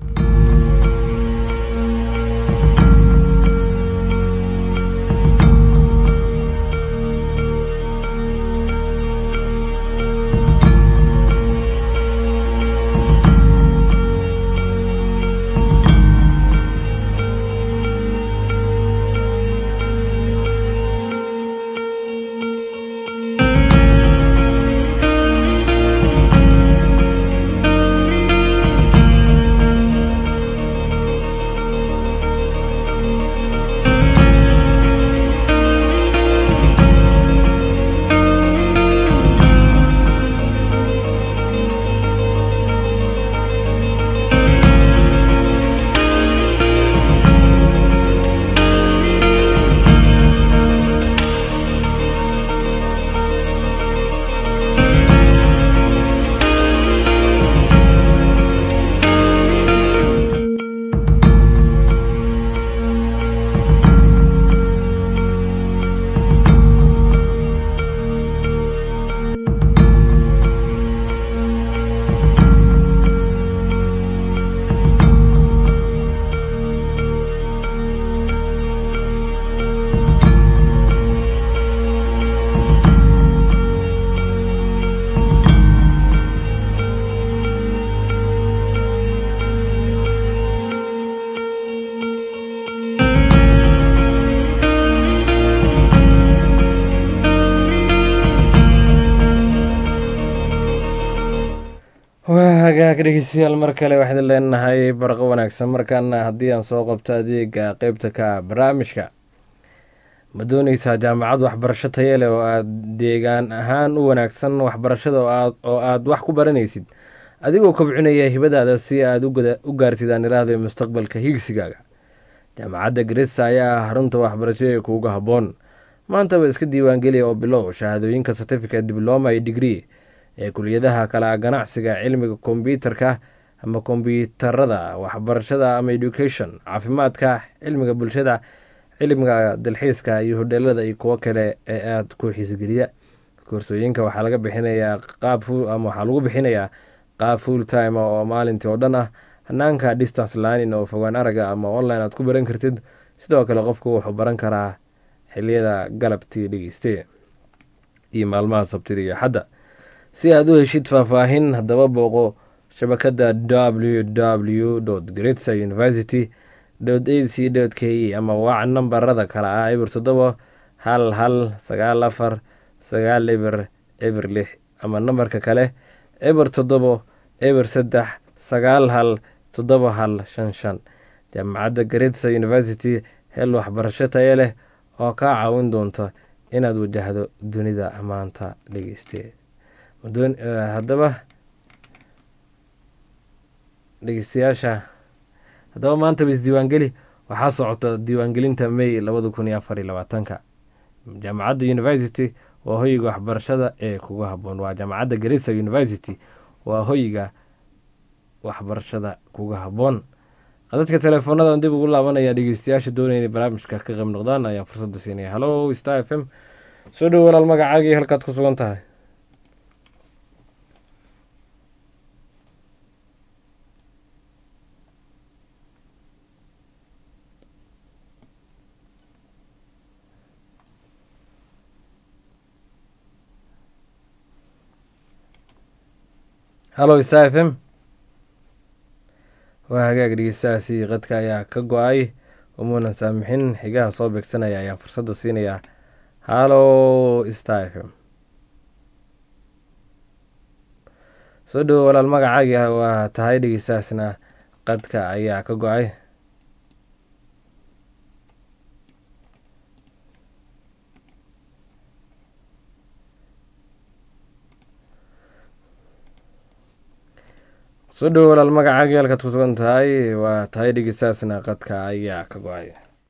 waa hagaag dhegeystayaal mar kale waxaan leenahay barqo wanaagsan markaana haddii aan soo qabto adeega qeybta ka barnaamijka ma dooneysaa jaamacad waxbarasho taye leh oo aad deegaan ahaan u wanaagsan waxbarashada oo aad wax ku baranaysid adigoo kobcinaya hibadaada si aad u gaartid aan iraahday mustaqbalka higsigaaga jaamacadda garissa ayaa ah xarunta waxbarasho ee kuuga habboon maantaba iska diiwaangeliya oo bilow shahaadooyinka certificate dibloma iyo degree ee kuliyadaha kala ganacsiga cilmiga kombyuutarka ama kombyuutarada waxbarashada ama education caafimaadka cilmiga bulshada cilmiga dalxiiska iyo hodheelada iyo kuwo kale ee aada ku xiisgeliya koorsooyinka waxaa laga bixinayaa qaab ama waxaa lagu bixinayaa qaab full time oo maalintii oo dhan ah hanaanka distance lining oo fogaan araga ama online aad ku baran kartid sidoo kale qofku wuxuu baran karaa xiliyada galabtii dhegeyste iyo maalmaha sabtida iyo xadda si aad u heshid faahfaahin haddaba booqo shabakada w w gretsa university a c k e ama waac nambarada kale ah eber toddoba hal hal sagaal afar sagaal eber eber lix ama nambarka kale eber toddobo eber saddex sagaal hal toddoba hal shan shan jaamacadda gretsa university hel waxbarasho tayo leh oo kaa caawin doonta inaad wajahdo dunida maanta dhegeyste haddaba dhegeystayaasha haddaba maantaba isdiiwaangeli waxaa socota diiwaangelinta may labada kun iyo afar iyo labaatanka jaamacadda university waa hoyiga waxbarashada ee kuga haboon waa jaamacadda garissa university waa hoyiga waxbarashada kuga haboon qadadka teleefoonadan dib ugu laabanaya dhegeystayaasha doonaya inay barnaamijka ka qayb noqdaan ayaan fursadda siinaya hallo star f m soo dhowo walaal magacaagii halkaad ku sugan tahay hallo star f m waa hagaag dhegeystahaasi qadka ayaa ka go-ay umuunan saamixin xigaha soo beegsanaya ayaan fursadda siinayaa hallo star f m soo dhowo walaal magacaagi waa tahay dhegeystahaasna qadka ayaa ka go-ay soo dhowo walaal magacaagii halkaad ku sugan tahay waa tahay dhegeystahaasna qadka ayaa ka go-ay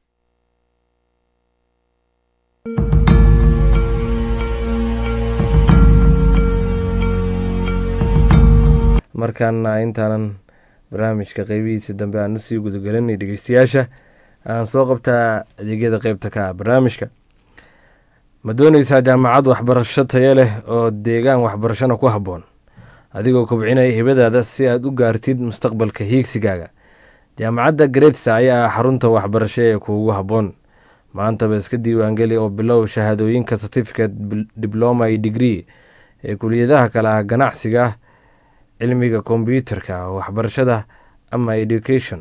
markaana intaanan barnaamijka qeybihiisa dambe aan usii gudagelinay dhegeystayaasha aan soo qabtaa adeegyada qeybta ka ah barnaamijka ma dooneysaa jaamacad waxbarasho tayo leh oo deegaan waxbarashona ku habboon adigoo kobcinaya hibadaada si aad u gaartid mustaqbalka hiigsigaaga jaamacadda gretsa ayaa ah xarunta waxbarasho ee kuugu habboon maantaba iska diiwaangeli oo bilow shahaadooyinka certificate dibloma iyo degree ee kuliyadaha kale ah ganacsiga cilmiga kombyuutarka waxbarashada ama education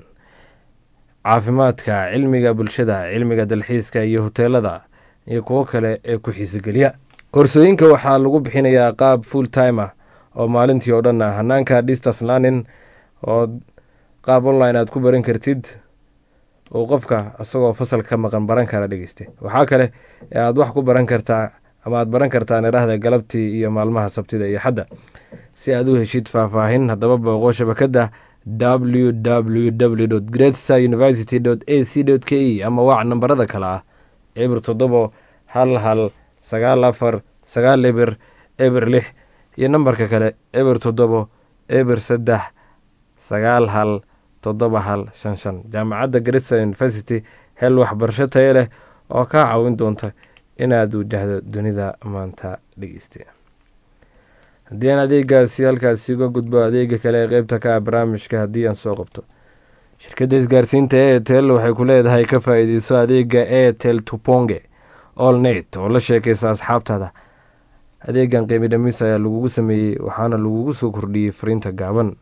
caafimaadka cilmiga bulshada cilmiga dalxiiska iyo hoteelada iyo kuwo kale ee ku xiisogeliya koorsooyinka waxaa lagu bixinayaa qaab full timer oo maalintii oo dhan ah hanaanka distance learning oo qaab online aad ku baran kartid oo qofka isagoo fasal ka maqan baran kara dhegeyste waxaa kale ee aad wax ku baran kartaa ama aad baran kartaa nidhaahda galabtii iyo maalmaha sabtida iyo xadda si aad u heshid faahfaahin haddaba booqo shabakada w w w gretsa university a c k e ama waac nambarada kale ah eber toddobo hal hal sagaal afar sagaal eber eber lix iyo nambarka kale eber toddobo eber saddex sagaal hal toddoba hal shan shan jaamacadda gretsa university hel waxbarasho tayo leh oo kaa caawin doonta inaad wajahdo dunida maanta dhegeyste haddii aan adeegaasi halkaasi uga gudbo adeega kale ee qeybta ka ah barnaamijka haddii aan soo qabto shirkadda isgaarsiinta etel waxay ku leedahay ka faa-iideyso adeega etel tuponge all net oo la sheekaysa asxaabtaada adeegan qiimi dhamis ayaa lagugu sameeyey waxaana lagugu soo kordhiyey fariinta gaaban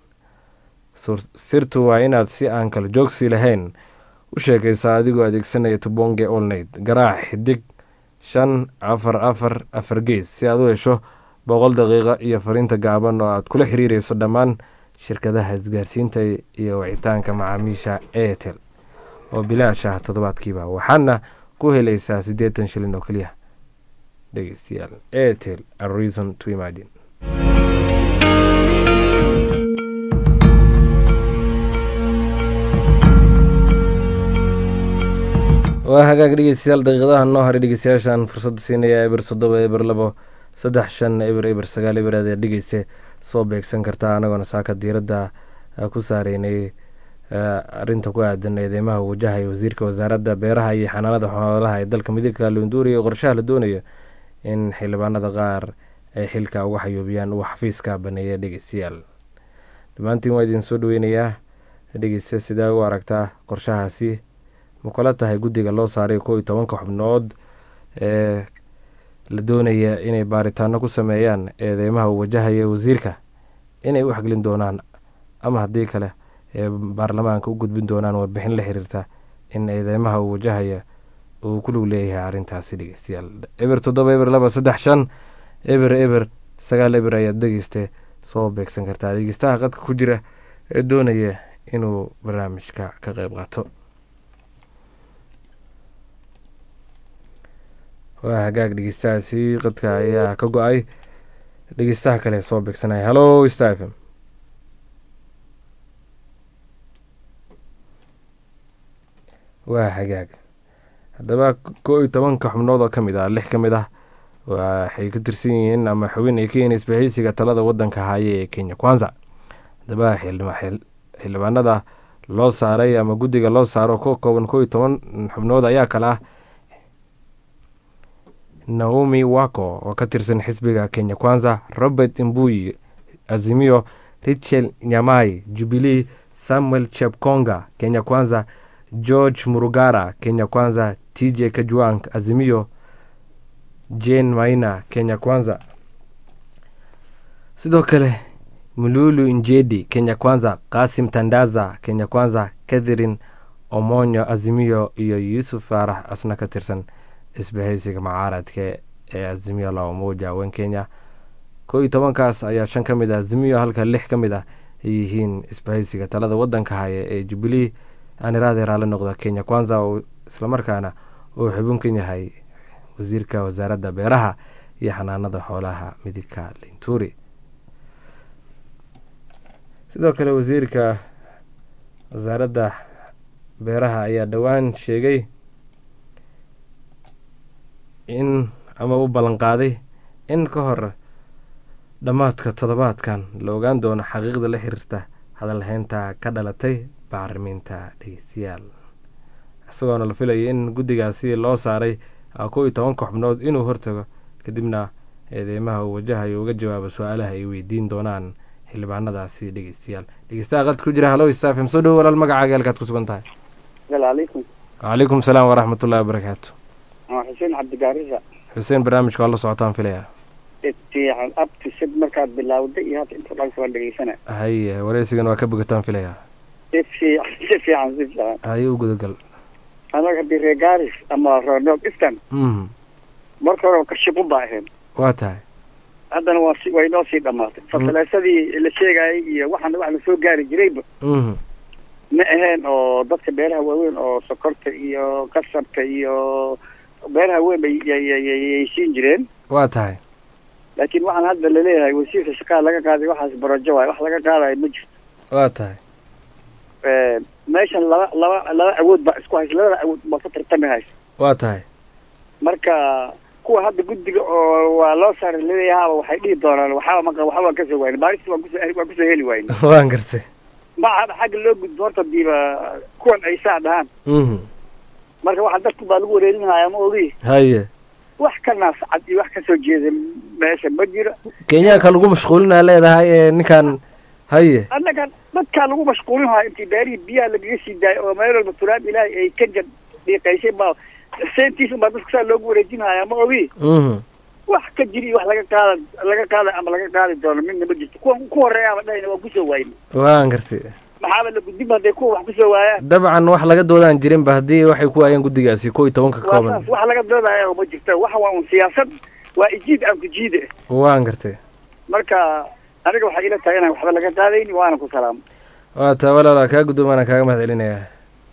sirtu waa inaad si aan kala joogsi lahayn u sheekaysaa adigoo adeegsanaya tubonge all net garaac xidig shan afar afar afar gees si aad u hesho boqol daqiiqa iyo fariinta gaaban oo aad kula xiriireyso dhammaan shirkadaha isgaarsiinta iyo wicitaanka macaamiisha airtel oo bilaash ah toddobaadkiiba waxaadna ku helaysaa siddeetan shilin oo keliya dhegeystayaal airtel a reason to imagine waa hagaag dhegeystayaal daqiiqadaha noo haray dhegeystayaashan fursadda siinaya eber toddoba eber labo saddex shan eber eber sagaal eber aad dhegeysa soo beegsan kartaa anagoona saaka diiradda ku saareynay arinta ku aadan eedeymaha wajahaya wasiirka wasaaradda beeraha iyo xanaanada xoolaha ee dalka midigka lunduuriya oo qorshaha la doonayo in xildhibaanada qaar ay xilka uga xayuubiyaan uu xafiiska baneeya dhegeystayaal dhammaantiin waa idin soo dhaweynayaa dhegeysta sidee u aragtaa qorshahaasi ma kula tahay guddiga loo saaray kow iyo tobanka xubnood ee la doonaya inay baaritaano ku sameeyaan eedeymaha uu wajahaya wasiirka inay u xaglin doonaan ama haddii kale ee baarlamaanka u gudbin doonaan warbixin la xiriirta in eedeymaha uu wajahaya uu ku lug leeyahay arrintaasi dhegeystayaal eber toddoba eber laba saddex shan eber eber sagaal eber ayaad dhegeyste soo beegsan kartaa dhegeystaha qadka ku jira ee doonaya inuu barnaamijka ka qeyb qaato waa hagaag dhegeystahaasi qadka ayaa ka go-ay dhegeystaha kale soo beegsanaya hallo stafm waa hagaag haddaba koo iyo tobanka xubnood oo ka mid ah lix ka mid ah waxay ka tirsan yihiin ama xubin ay ka yihiin isbahaysiga talada wadanka haaye ee kenya kwanza haddaba xildhibaanada loo saaray ama guddiga loo saaro ka kooban koo iyo toban xubnood ayaa kale ah naomi wako oo ka tirsan xisbiga kenya kwanza robert imbuyi azimio richel nyamai jubilee samuel chepkonga kenya kwanza george murugara kenya kwanza tj kajwang azimio jane maina kenya kwanza sidoo kale mululu njedi kenya kwanza qasim tandaza kenya kwanza catherine omonyo azimio iyo yuusuf faarax asna ka tirsan isbahaysiga macaaradka ee azimio la umoja wen kenya koo iyo tobankaas ayaa shan ka mid ah azimio halka lix ka mid ah ay yihiin isbahaysiga talada wadanka haya ee jubilee aaniraadee raali noqda kenya kwanza oo islamarkaana uu xubin ka yahay wasiirka wasaaradda beeraha iyo xanaanada xoolaha midigka linturi sidoo kale wasiirka wasaaradda beeraha ayaa dhowaan sheegay in ama u ballanqaaday in ka hor dhammaadka toddobaadkan la ogaan doono xaqiiqda la xiriirta hadalhaynta ka dhalatay bacrimiinta dhegeystayaal isagoona la filayo in guddigaasi loo saaray kow iyo tobanka xubnood inuu hortago kadibna eedeymaha uu wajahayo uga jawaabo su-aalaha ay weydiin doonaan xildhibaanadaasi dhegeystayaal dhegeystaha qad ku jira hallow stafm soo dhowo walaal magacaaga halkaad ku sugan tahay alaykum wcalaykum salaam waraxmat ullahi wabarakaatu xuseen cabdigaarisa xuseen barnaamijka waa la socotaan filaya fiican abtisid markaad bilawday iyo hadda inta dhanka waan dhegeysana haye wareysigan waa ka bogataan filaya si fiican si fiican si fiican haye u gudagal anaga hadii reer gaaris ama reer north eastern mhm marka hore kashiqun baa ahayn waa tahay haddana waa si way noo sii dhamaatay fataleesadii la sheegayay iyo waxaana wax lasoo gaari jirayba mhm ma aheen oo dadka beeraha waaweyn oo sokorta iyo kasabka iyo beeraha weyn bay yay siin jireen waa tahay laakiin waxaan hadda laleeyahay wasiirka shaqada laga qaaday waxaas barajo waay wax laga qaadayo ma jirto waa tahay meeshan laba laba laba awood baa isku haysa labada awood baa ka tartami haysa waa tahay marka kuwa hadda guddiga oo waa loo saaray laleeyahaaba waxay dhihi doonaan waxaaba maqa waxba waan kasoo wayne baarista waan kusoo waan kusoo heli wayne waan gartay maca xagga loo gudbo horta diiba kuwan ay saa dhahaan mhm marka waxa dadku baa lagu wareerinaya ma ogi haye wax ka naascad iyo wax kasoo jeeda meesha ma jiro kenyaanka lagu mashquulinaa leedahay ee ninkan haye annaga dadkaa lagu mashquulin haya intii beerihii biyaha lagaga sii daayay oo meel walba turaab ilaahay ay ka jab dhiiqaysay baa seentiisa baa dadku saa loogu wareejinaya ma ogi mhm wax ka jiri iyo wax laga qaada laga qaada ama laga qaadi doono midna ma jirto kuwa ku horeeyaaba dhahayna waa kusoo waayna waan gartay maxaaba la gudbinba hadday kuwa wax kusoo waayaan dabcan wax laga doodaan jirinba haddii waxay ku waayeen guddigaasi kow iyo tobanka ka waa kooban saas wax laga doodaya oo ma jirto waxa waa un siyaasad waa ijiid aan ku jiide waan gartay marka aniga waxay ila tahay inaan waxba laga qaadayni waana ku salaamo waa taa walaala kaa guddoomaana kaaga mahad celinayaa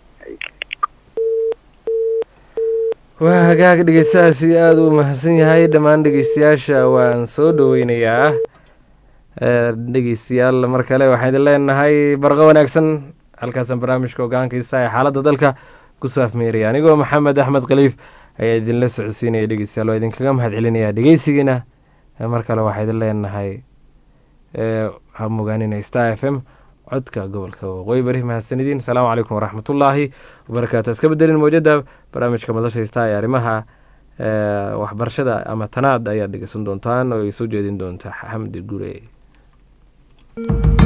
waa hagaag dhegeystahaasi aada u mahadsan yahay dhammaan dhegeystayaasha waan soo dhoweynayaa Eh, dhegeystayaal mar kale waxaan idin leenahay barqo wanaagsan halkaasaan barnaamijka hogaankiisa ee xaaladda dalka ku saafmeeraya anigoo maxamed axmed khaliif ayaa idinla socodsiinaya dhegeystayaal waa idinkaga mahad celinaya dhegeysigiina mar kale waxaa idin leenahay ha mogaaninay star f m codka gobolka waqooyi bari mahadsanidin asalaamu calaykum waraxmatullaahi wabarakaatu iska bedelin mowjada barnaamijka madasha star ee arrimaha waxbarashada ama tanaad ayaad dhegeysan doontaan oo ay soo jeedin doonta xamdi gure